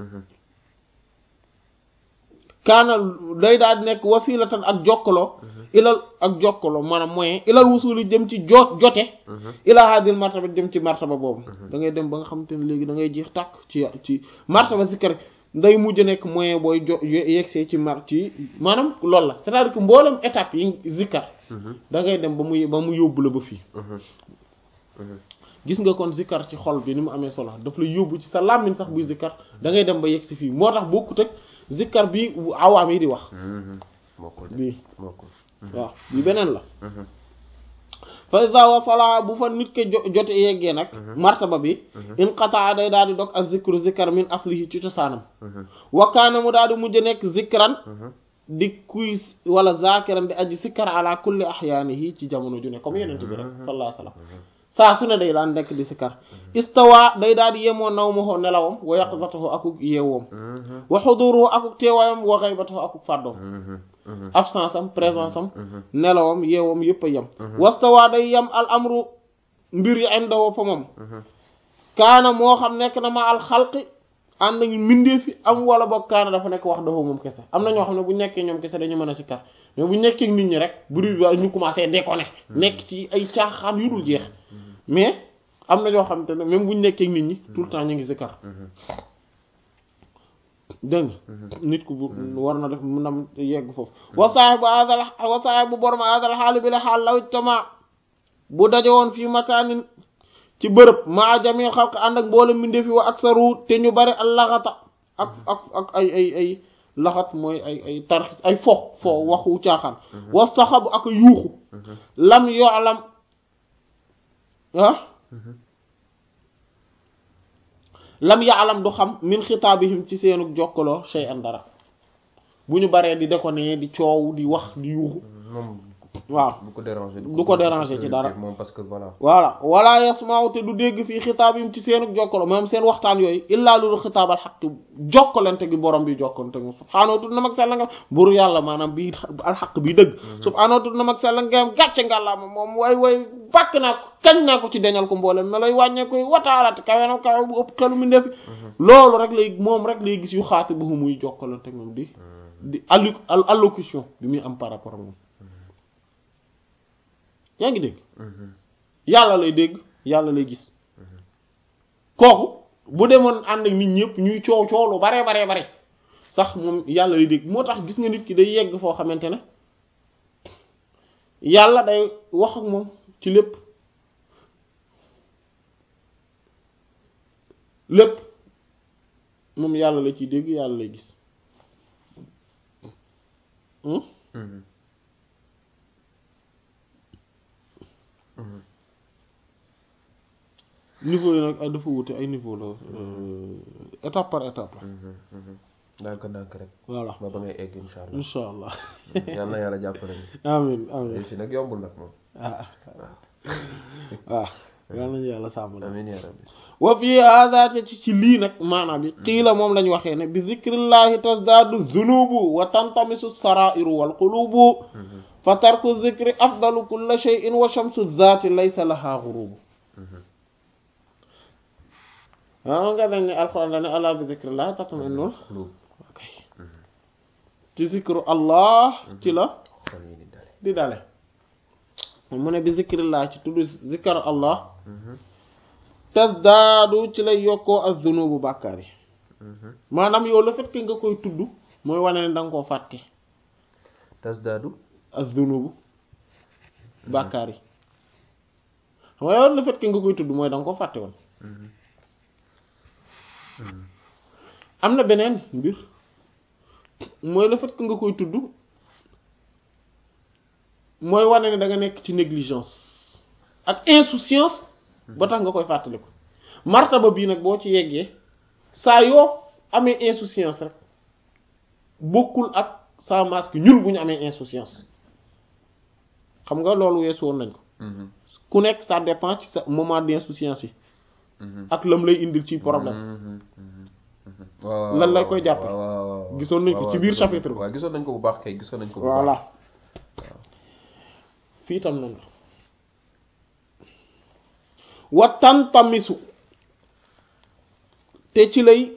kaana day daal di nekk wasilatan ak jokkaloo ilal ak jokkaloo maanaam moyen ilal wusuli jëm ci jo jote ila hadil martaba jëm ci martaba boobu da ngay dem ba nga xamante ne léegi da ngay jeex tàkk ci ci martaba zikkar nday mujj nekk moyen booy jo yegsee ci mar ci maanaam loolu la c'est-à-dire que mboolem étape yi zikkar da ngay dem ba mu ba mu yóbbu la ba fii gis nga kon zikkar ci xol bi ni mu amee solo daf la yóbbu ci sa làmmiñ sax buy zikkar da ngay dem ba yegg si fii moo tax bokkut ak zikkar bi awaam yi di wax bokkul bii bokkul waaw bi beneen la fa iza wasala bu fa nit ke jote yeggee nag martaba bi inqataa day daal di dog ak zikru zikkar min aslihi ci cosaanam wakkaana mu daal di mujj nekk zikran di kuy wala zakiran di aji sikkar ala kulli ahyaanihi ci jamono ju ne comme yenente bi rek sallallahu alayhi wasallam saa su ne day daan nekk di sikkar istawa day daal di yemoo naw ma xoo nelawam wa yaqzatahu akuk yeewoom wa xuduruhu akuk teewaayam wa xaybatahu akuk fàddoom absence am présence am nelawam yeewam yëpp a yem wastawa day yem al amru mbir yi indawoo fa moom kaana moo xam nekk na ma al xalqi ànd nañu mbindee fi am wala boog kaana dafa nekk wax dafa moom kese am na ñoo xam ne bu nekkee ñoom kese dañu mën a sikkar mais bu nekkee nit ñi rek bruit bi ñu commencé déconner nekk ci ay caaxaan yu dul jeex mais am na ñoo xam te ne même bu ñu nekkee nit ñi tout le temps ñu ngi sikkar dégg nga nit ku bu war na def mu nam yegg foofu wa saahibu hadal wa saahibu borom hadal xaali bi la xaal law tama bu daje woon fii makaanin ci bërëb maa jamil xalq ànd ak mboolem mbindeef yi wa aksaru te ñu bari al laxata ak ak ak ay ay ay laxat mooy ay ay tarxis ay fo fo waxu caaxaan wa saxabu ak yuuxu lam yolam ah lam yaalam du xam min xitaabihim ci seenu jokkaloo shay'an dara bu ñu baree di déconner di coow di wax di yuuxu moom waaw du ko déranger du ko déranger ci dara moom parce que voilà voilà wala yasmaaw te du dégg fii xitaabihim ci seenu jokkaloo moom seen waxtaan yooyu illaa lu xitaabal xaq jokkalante gi borom bi jokkalante moom subhaanahu tudd na mag sell nga bur yàlla maanaam bii alxaq bii dëgg subhaanahu tudd na mag sell nga am gàcce ngàllaa ma moom way way bàkk naa ko kañ naa ko ci deñal ko mboolem me lay wàññee koy wataalate kawe na kawe bu ëpp xelu mi ndefi loolu rek lay moom rek lay gis yu xaati ba muy jokkalante moom di di allu allocution bi muy am par rapport ak moom yaa ngi dégg yàlla lay dégg yàlla lay gis kooku bu demoon ànd ak nit ñëpp ñuy coow coow lu bare bare bare sax moom yàlla lay dégg moo tax gis nga nit ki day yegg foo xamante ne yàlla day wax ak moom ci lépp lépp moom yàlla la ciy dégg yàlla lay gis niveau yi nag ay dafa wute ay niveau la étape par étape la ndànk ndànk rek voilà ba ba ngay egg insha allah insha allah yal na yàlla jàppale ni amin amin si nag yombul nag moom ah waaw yal nañu yàlla sàmm la amin ya rabbi wa fii hada te ci ci lii nag maanaam bi qiila moom lañ waxee ne bi zikrillahi tasdaadu zunubu wa tantamisu sarairu wal qulubu fa tarku zikri afdalu kulla shay'in wa shamsu zaati laysa laha ghurubu waaw nga dañ ne alquran la ne ala bi zikrillahi tatma'innul xulub ok ci zikru allah ci la xol yi di dale di dale mu ne bi zikrillah ci tudd zikar allah tasdaadu ci lay yokkoo ak zunubu bàkkaar yi maanaam yow le fait que nga koy tudd mooy wane ne da nga koo fàtte tasdaadu ak zunubu bàkkaar yi xam nga yow le fait que nga koy tudd mooy da nga koo fàtte woon am na beneen mbir mooy le fait que nga koy tudd mooy wane ne da nga nekk ci négligence ak insouciance ba tax nga koy fàttaliku martaba bii nag boo ci yeggee saa yoo amee insouciance rek bokkul ak sa masque ñun bu ñu amee insouciance xam nga loolu weesu woon nañ ko ku nekk ça dépend ci sa moment d'insouciance yi ak lam lay indil ci problème waaw lan la koy jàppe waaw waaw gisoon nañ ko ci biir chapitre bi waaw gisoon nañ ko bu baax kay gisoon nañ ko bu baax voilà fii tam noonu la wa tantamisu te ci lay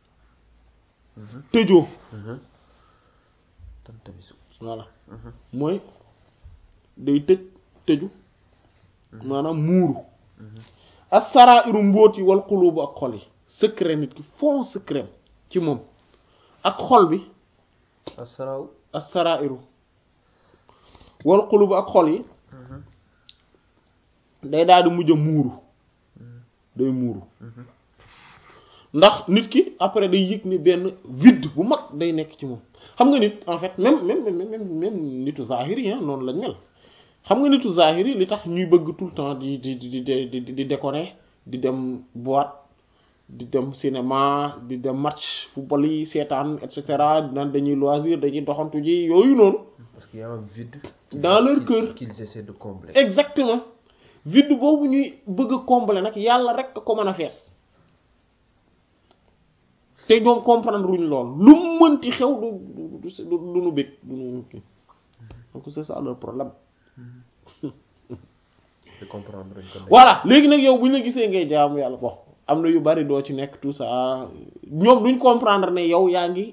tëjoo tantamisu voilà mooy day tëj tëju maanaam muuru as-saraa'iru mbóot yi wal xulubu ak xol yi secret nit ki fond secret ci moom ak xol bi asaraaw as-saraa'iru wal xulubu ak xol yi day daal di mujj a muuru day muuru ndax nit ki après day yëg ni benn vide bu mag day nekk ci moom xam nga nit en fait même même même même nitu zahiri yi noonu lañ mel xam nga nitu zahiri li tax ñuy bëgg tout le temps di di di di di di déconner di dem boîte di dem cinéma di dem match football yi seetaan et cetera naan dañuy loisir dañuy doxantu ji yooyu noonu. parce qu'il y a un vide. dans leur cœur qu'ils essaient de combler. exactement vide boobu ñuy bëgg a combler nag yàlla rek ko mën a fees te ñoom comprendre wuñ lool lu mu mënti xew du du du du nu bëgg du nu kii donc c'est ça leur problème. de comprendre dañ ko voilà léegi nag yow bu ñu la gisee ngay jaamu yàlla bon am na yu bari doo ci nekk tout ça ñoom duñ comprendre ne yow yaa ngi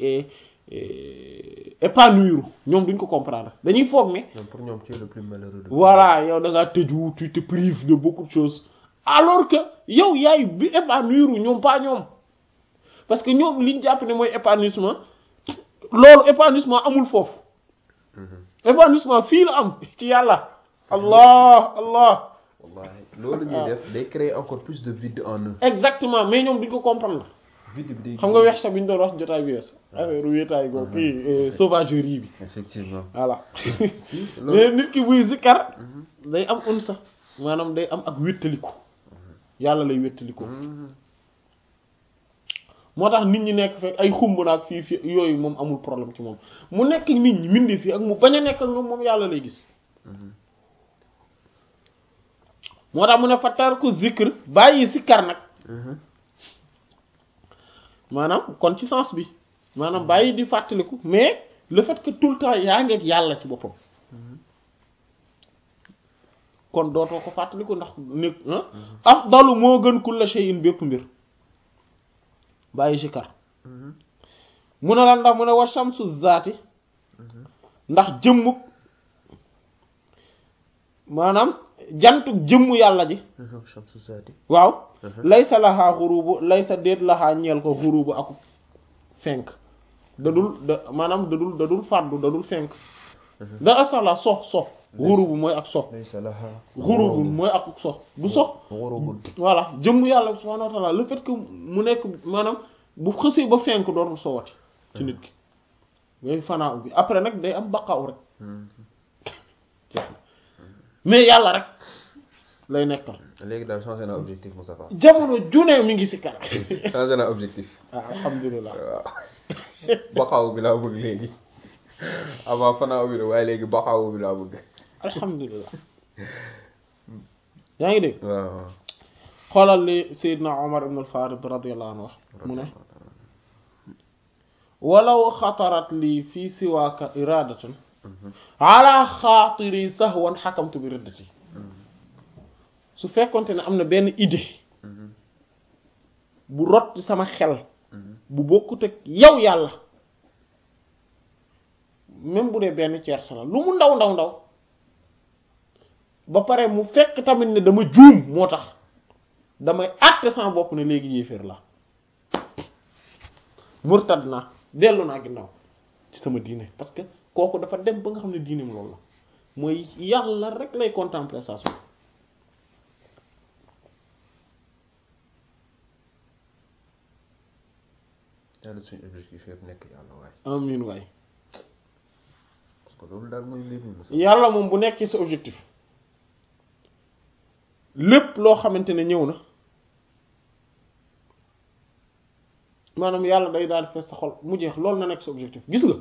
épanouir ñoom duñ ko comprendre dañuy foog ne. ñoom pour ñoom tu es le plus malheureux de. voilà yow da ngaa tëju tu te prives de beaucoup de choses alors que yow yaay bi épanouir ñoom pas ñoom parce que ñoom liñ jàpp ne mooy épanouissement loolu épanouissement amul foofu. épanouissement fii la am ci yàlla. allah allah. wallahi loolu ñuy def day créer encore plus de vide en eux. exactement mais ñoom duñ ko comprendre. vide bi day xam nga weex sax bi ñu doon wax jotaay bi wees affaire wéetaay googu kii sauvagerie bi. effectivement voilà. si mais nit ki buy zikkar day am un sax maanaam day am ak wéttaliku yàlla lay wéttaliku. moo tax nit ñi nekk fekk ay xumb naag fii fii yooyu moom amul problème ci moom mu nekk nit ñi mindi fii ak mu bañ a nekk ak ñoom moom yàlla lay gis. moo tax mu ne fa tar ko zikr bàyyi sikkar nag maanaam kon ci sens bi maanaam bàyyi di fàttaliku mais le fait que tout le temps yaa ngeeg yàlla ci boppam kon dootoo ko fàttaliku ndax ni afdalu moo gën kulla shay'in bépp mbir bàyyi sikkar mu ne la ndax mu ne wa shamsu zaati ndax jëmmuk maanaam jantuk jëmm yàlla ji shamsu zaati waaw laysa laxaa xurubu laysa déet laxaa ñeel ko xurubu ak fenk dadul da maanaam dadul dadul fàddu dadul fenk da asala sox sox xurubu mooy ak sox laysa laha xurubu mooy ak sox bu sox xurubun voilà jëmm yàlla subhanahu wa ta'ala le fait que mu nekk maanaam bu xësee ba fenk dootul sowati ci nit ki ngay fanaa bi après nag day am baqaaw rek mais yàlla rek lay nekkal léegi daal changé na objectif Moustapha jamono june mi ngi si kanam changé na objectif ah alhamdulilah waaw baxaw bi laa bëgg léegi avant fanaaw bi la waaye léegi baxaw bi laa bëgg alhamdulilah yaa ngi dégg waaw xoolal li Seydina Omar ibn al-Farid radiyallahu anhu wax mu ne walaw xatarat lii fii siwaaka iradatan ala xaatiri sahwan xakamtu bi riddati su fekkonte ne am na benn idée bu rot ci sama xel bu bokkut ak yow yàlla même bu dee benn tierce la lu mu ndaw ndaw ndaw ba pare mu fekk tamit ne dama juum moo tax damay àtte sama bopp ne léegi yéeféer la murtad naa dellu naa ginnaaw ci sama diine parce que kooku dafa dem ba nga xam ne diineem loolu la mooy yàlla rek lay contempler saa su yàlla suñu objectif yëpp nekk yàlla waay amiin waay parce que loolu daal mooy mbir mi Moussa yàlla moom bu nekk ci sa objectif lépp loo xamante ne ñëw na maanaam yàlla day daal di fees sa xol mu jeex loolu na nekk sa objectif gis nga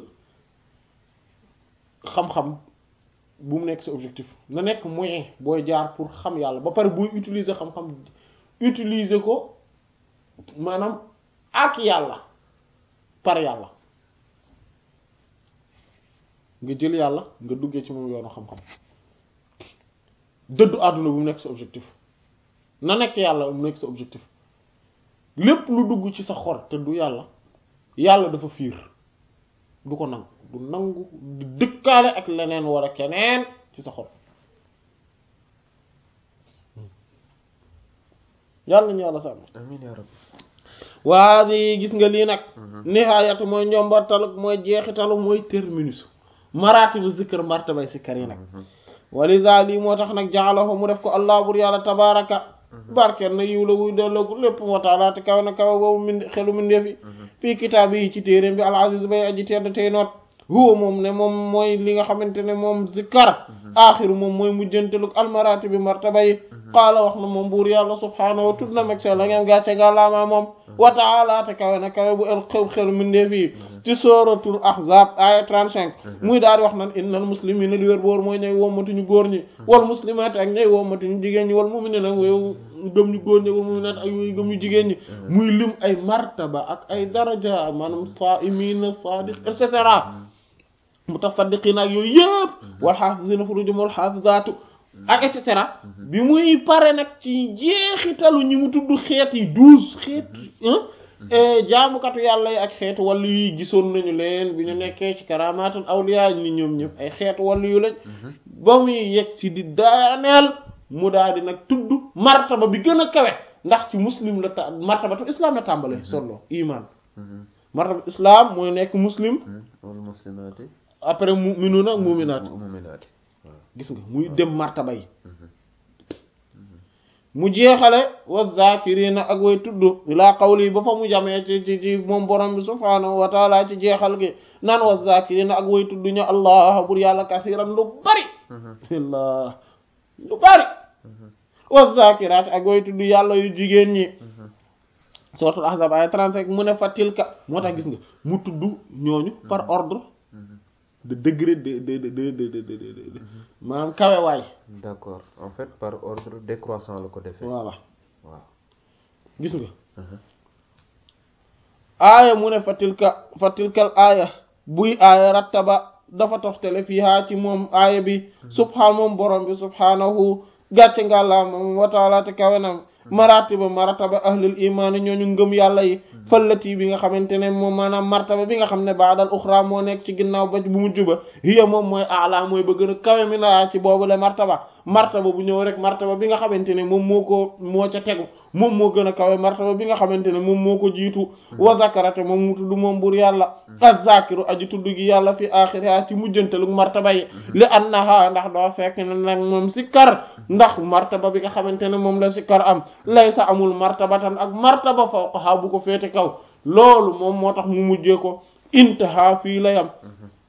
xam-xam bu mu nekk sa objectif na nekk moyen booy jaar pour xam yàlla ba pare booy utiliser xam-xam utiliser ko maanaam ak yàlla par yàlla nga jël yàlla nga duggee ci moom yoonu xam-xam dëddu àdduna bu mu nekk sa objectif na nekk yàlla bu mu nekk sa objectif lépp lu dugg ci sa xol te du yàlla yàlla dafa fiir du ko nangu du nangu di dëkkaale ak leneen wala keneen ci sa xol yàlla nañu yàlla sàmm amiin yaa rabbi waa di gis nga lii nag nihaayatu mooy njombartalu mooy jeexitalu mooy terminus maratibu zikr martabay sikkar yi nag walisa lii moo tax nag jaxalaxo mu def ko allah bur yàlla tabaraka barkeel na yiw la wuy delloogu lépp moo taala te kaw na kaw boobu min xelu mindeef yi fii kitaab yi ci téeréem bi al aziz bay aji tedd tey noot huwa moom ne moom mooy li nga xamante ne moom zikkar aaxiru moom mooy mujjantelug almarati bi martaba yi qaala wax na moom buur yàlla subhaanahu wa tudd na meg seen la ngeen gàcce gàllaamaa moom wa taala te kawe na kawe bu el xew xelu mindeef yi ci sooratul ahzab aya 35 muy daal di wax nan innal muslimina li wér boor mooy ñay wommatuñu góor ñi wal muslimaat ak ñay wommatuñu jigéen ñi wal mu'minina wooyu gëm ñu góor ñi wal mu'minaat ak yooyu gëm ñu jigéen ñi muy lim ay martaba ak ay daraja maanaam saa'imiina saadiq et cetera mutasaddiqiina ak yooyu yëpp wal xaafisiina furujahum wal xaafizaatu ak et cetera bi muy pare nag ci jeexitalu ñi mu tudd xeet yi douze xeet jaamukatu yàlla yi ak xeetu wàllu yi gisoon nañu leen bi ñu nekkee ci karamaatul awliya ni ñoom ñëpp ay xeetu wàllu yu lañ ba muy yegg si di daaneel mu daal di nag tudd martaba bi gën a kawe ndax ci muslim la ta martabatu islam la tàmbale solo iman martabatu islam mooy nekk muslim wal muslimaati après mu'minuuna ak mu'minaat mu'minaati gis nga muy dem martaba yi mu jeexale wa zakirina ak way tudd laa qawli ba fa mu jamee ci ci ci moom borom bi subhaanahu wa taala ci jeexal gi naan wa zakirina ak way tudd ñu allah bur yàlla kasiran lu bari allah lu bari wa zakiraat ak way tudd yàlla yu jigéen ñi suratul ahzab ay 35 mu ne fa tilka moo tax gis nga mu tudd ñooñu par ordre de degré de de de de de de de maanaam kawe waay d'accord en fait par ordre décroissant la ko defee voilà waaw gis nga aaya mu ne fa tilka fa tilkal aaya buy aaya rattaba dafa toftale fiihaa ci moom aaya bi subhaan moom borom bi subhaanahu gàcce ngàllaa moom wa taala te kawenam maratiba martaba ahlul imaani ñooñu ngëm yàlla yi fallati bi nga xamante ne moom maanaam martaba bi nga xam ne baadal uxra moo nekk ci ginnaaw ba bu mujj ba hiya moom mooy ala mooy ba gën a kawe mi naa ci boobu le martaba martaba bu ñëw rek martaba bi nga xamante ne moom moo ko moo ca tegu moom moo gën a kawe martaba bi nga xamante ne moom moo ko jiitu wa zakarate moom mu tudd moom bur yàlla az-zakiru aji tudd gi yàlla fi axiriha ci mujjantalu martaba yi li annaha ndax doo fekk ne nag moom sikkar ndax martaba bi nga xamante ne moom la sikkar am laysa amul martabatan ak martaba fawqaha bu ko féete kaw loolu moom moo tax mu mujjee ko intaha fii la yam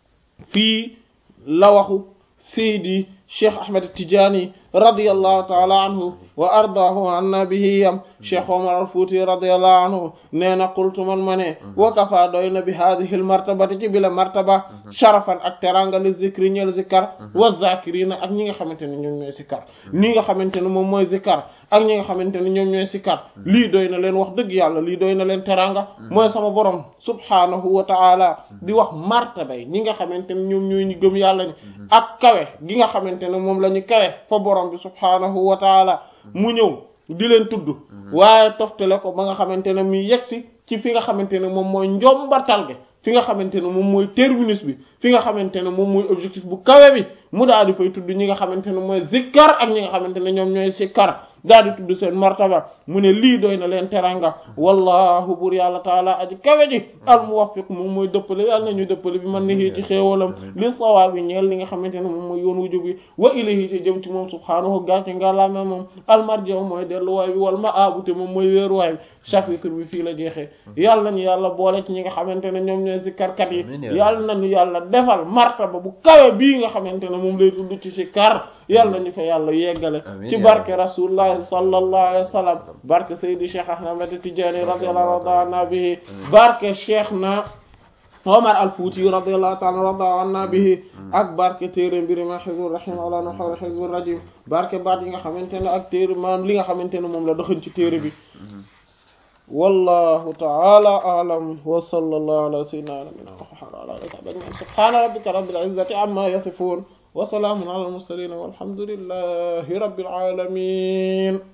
fii la waxu seydi cheikh ahmed tijaani radiyallahu taala anhu wa ardaahu anna bihi yam cheikh omar al fuuti radiyallahu anhu nee na qultu man ma ne wa kafa doy na bi hadihi l martabati ci bi la martaba sharafan ak teranga li zikri ñeel zikkar wa zakirina ak ñi nga xamante ne ñoom ñooy sikkar ñi nga xamante ne moom mooy zikkar ak ñi nga xamante ne ñoom ñooy sikkar lii doy na leen wax dëgg yàlla lii doy na leen teranga mooy sama borom subhanahu wa ta'ala di wax martabay ñi nga xamante ne ñoom ñooy ñu gëm yàlla ñi ak kawe gi nga xamante ne moom la ñu kawe fa borom bi subhanahu wa ta'ala mu ñëw di leen tudd waaye toftale ko ba nga xamante ne mu yegsi ci fi nga xamante ne moom mooy njombatal gi fi nga xamante ne moom mooy terminus bi fi nga xamante ne moom mooy objectif bu kawe bi mu daal di fay tudd ñi nga xamante ne mooy zikkar ak ñi nga xamante ne ñoom ñooy sikkar daal di tudd seen martaba mu ne lii doy na leen teranga wallahu bur yàlla taala aji kawe ji al muwaffiq moom mooy dëppale yàlla na ñu dëppale bi man ni ci xéewalam li sawaab yi ñeel li nga xamante ne moom mooy yoon wu jub bi wa ilayhi ci jëm ci moom subhaanahu gàcce ngàllaama moom almarji'u mooy delluwaay bi wal ma'aabu te moom mooy wéeruwaay bi chapitre bi fii la jeexee yàlla nañu yàlla boole ci ñi nga xamante ne ñoom ñooy sikkarkat yi yàlla nañu yàlla defal martaba bu kawe bii nga xamante ne moom lay dund ci sikar yàlla nañu fa yàlla yeggale Amiin ci ya barke Rabbi. rasulullahi sallallahu alayhi wa sallam barke Seydi Cheikh Ahmed Tidiane radiyallahu ta'ala bihi barke Cheikh na Omar al Fouti radiyallahu ta'ala rada anna bihi ak barke téere mbiri ma Hizbur Rahim ala na xawla Hizbur Rajim barke baat yi nga xamante ne ak téere maam li nga xamante ne moom la doxañ ci téere bi wallahu ta'ala a'lam wa sallallahu ala sayyidina nabiyina Muhammad wa ala alihi wa sahbihi ajma'in subhana rabbika rabbil izzati amma yasifun wa salamun ala al mursalin walhamdulillahi rabbil alamin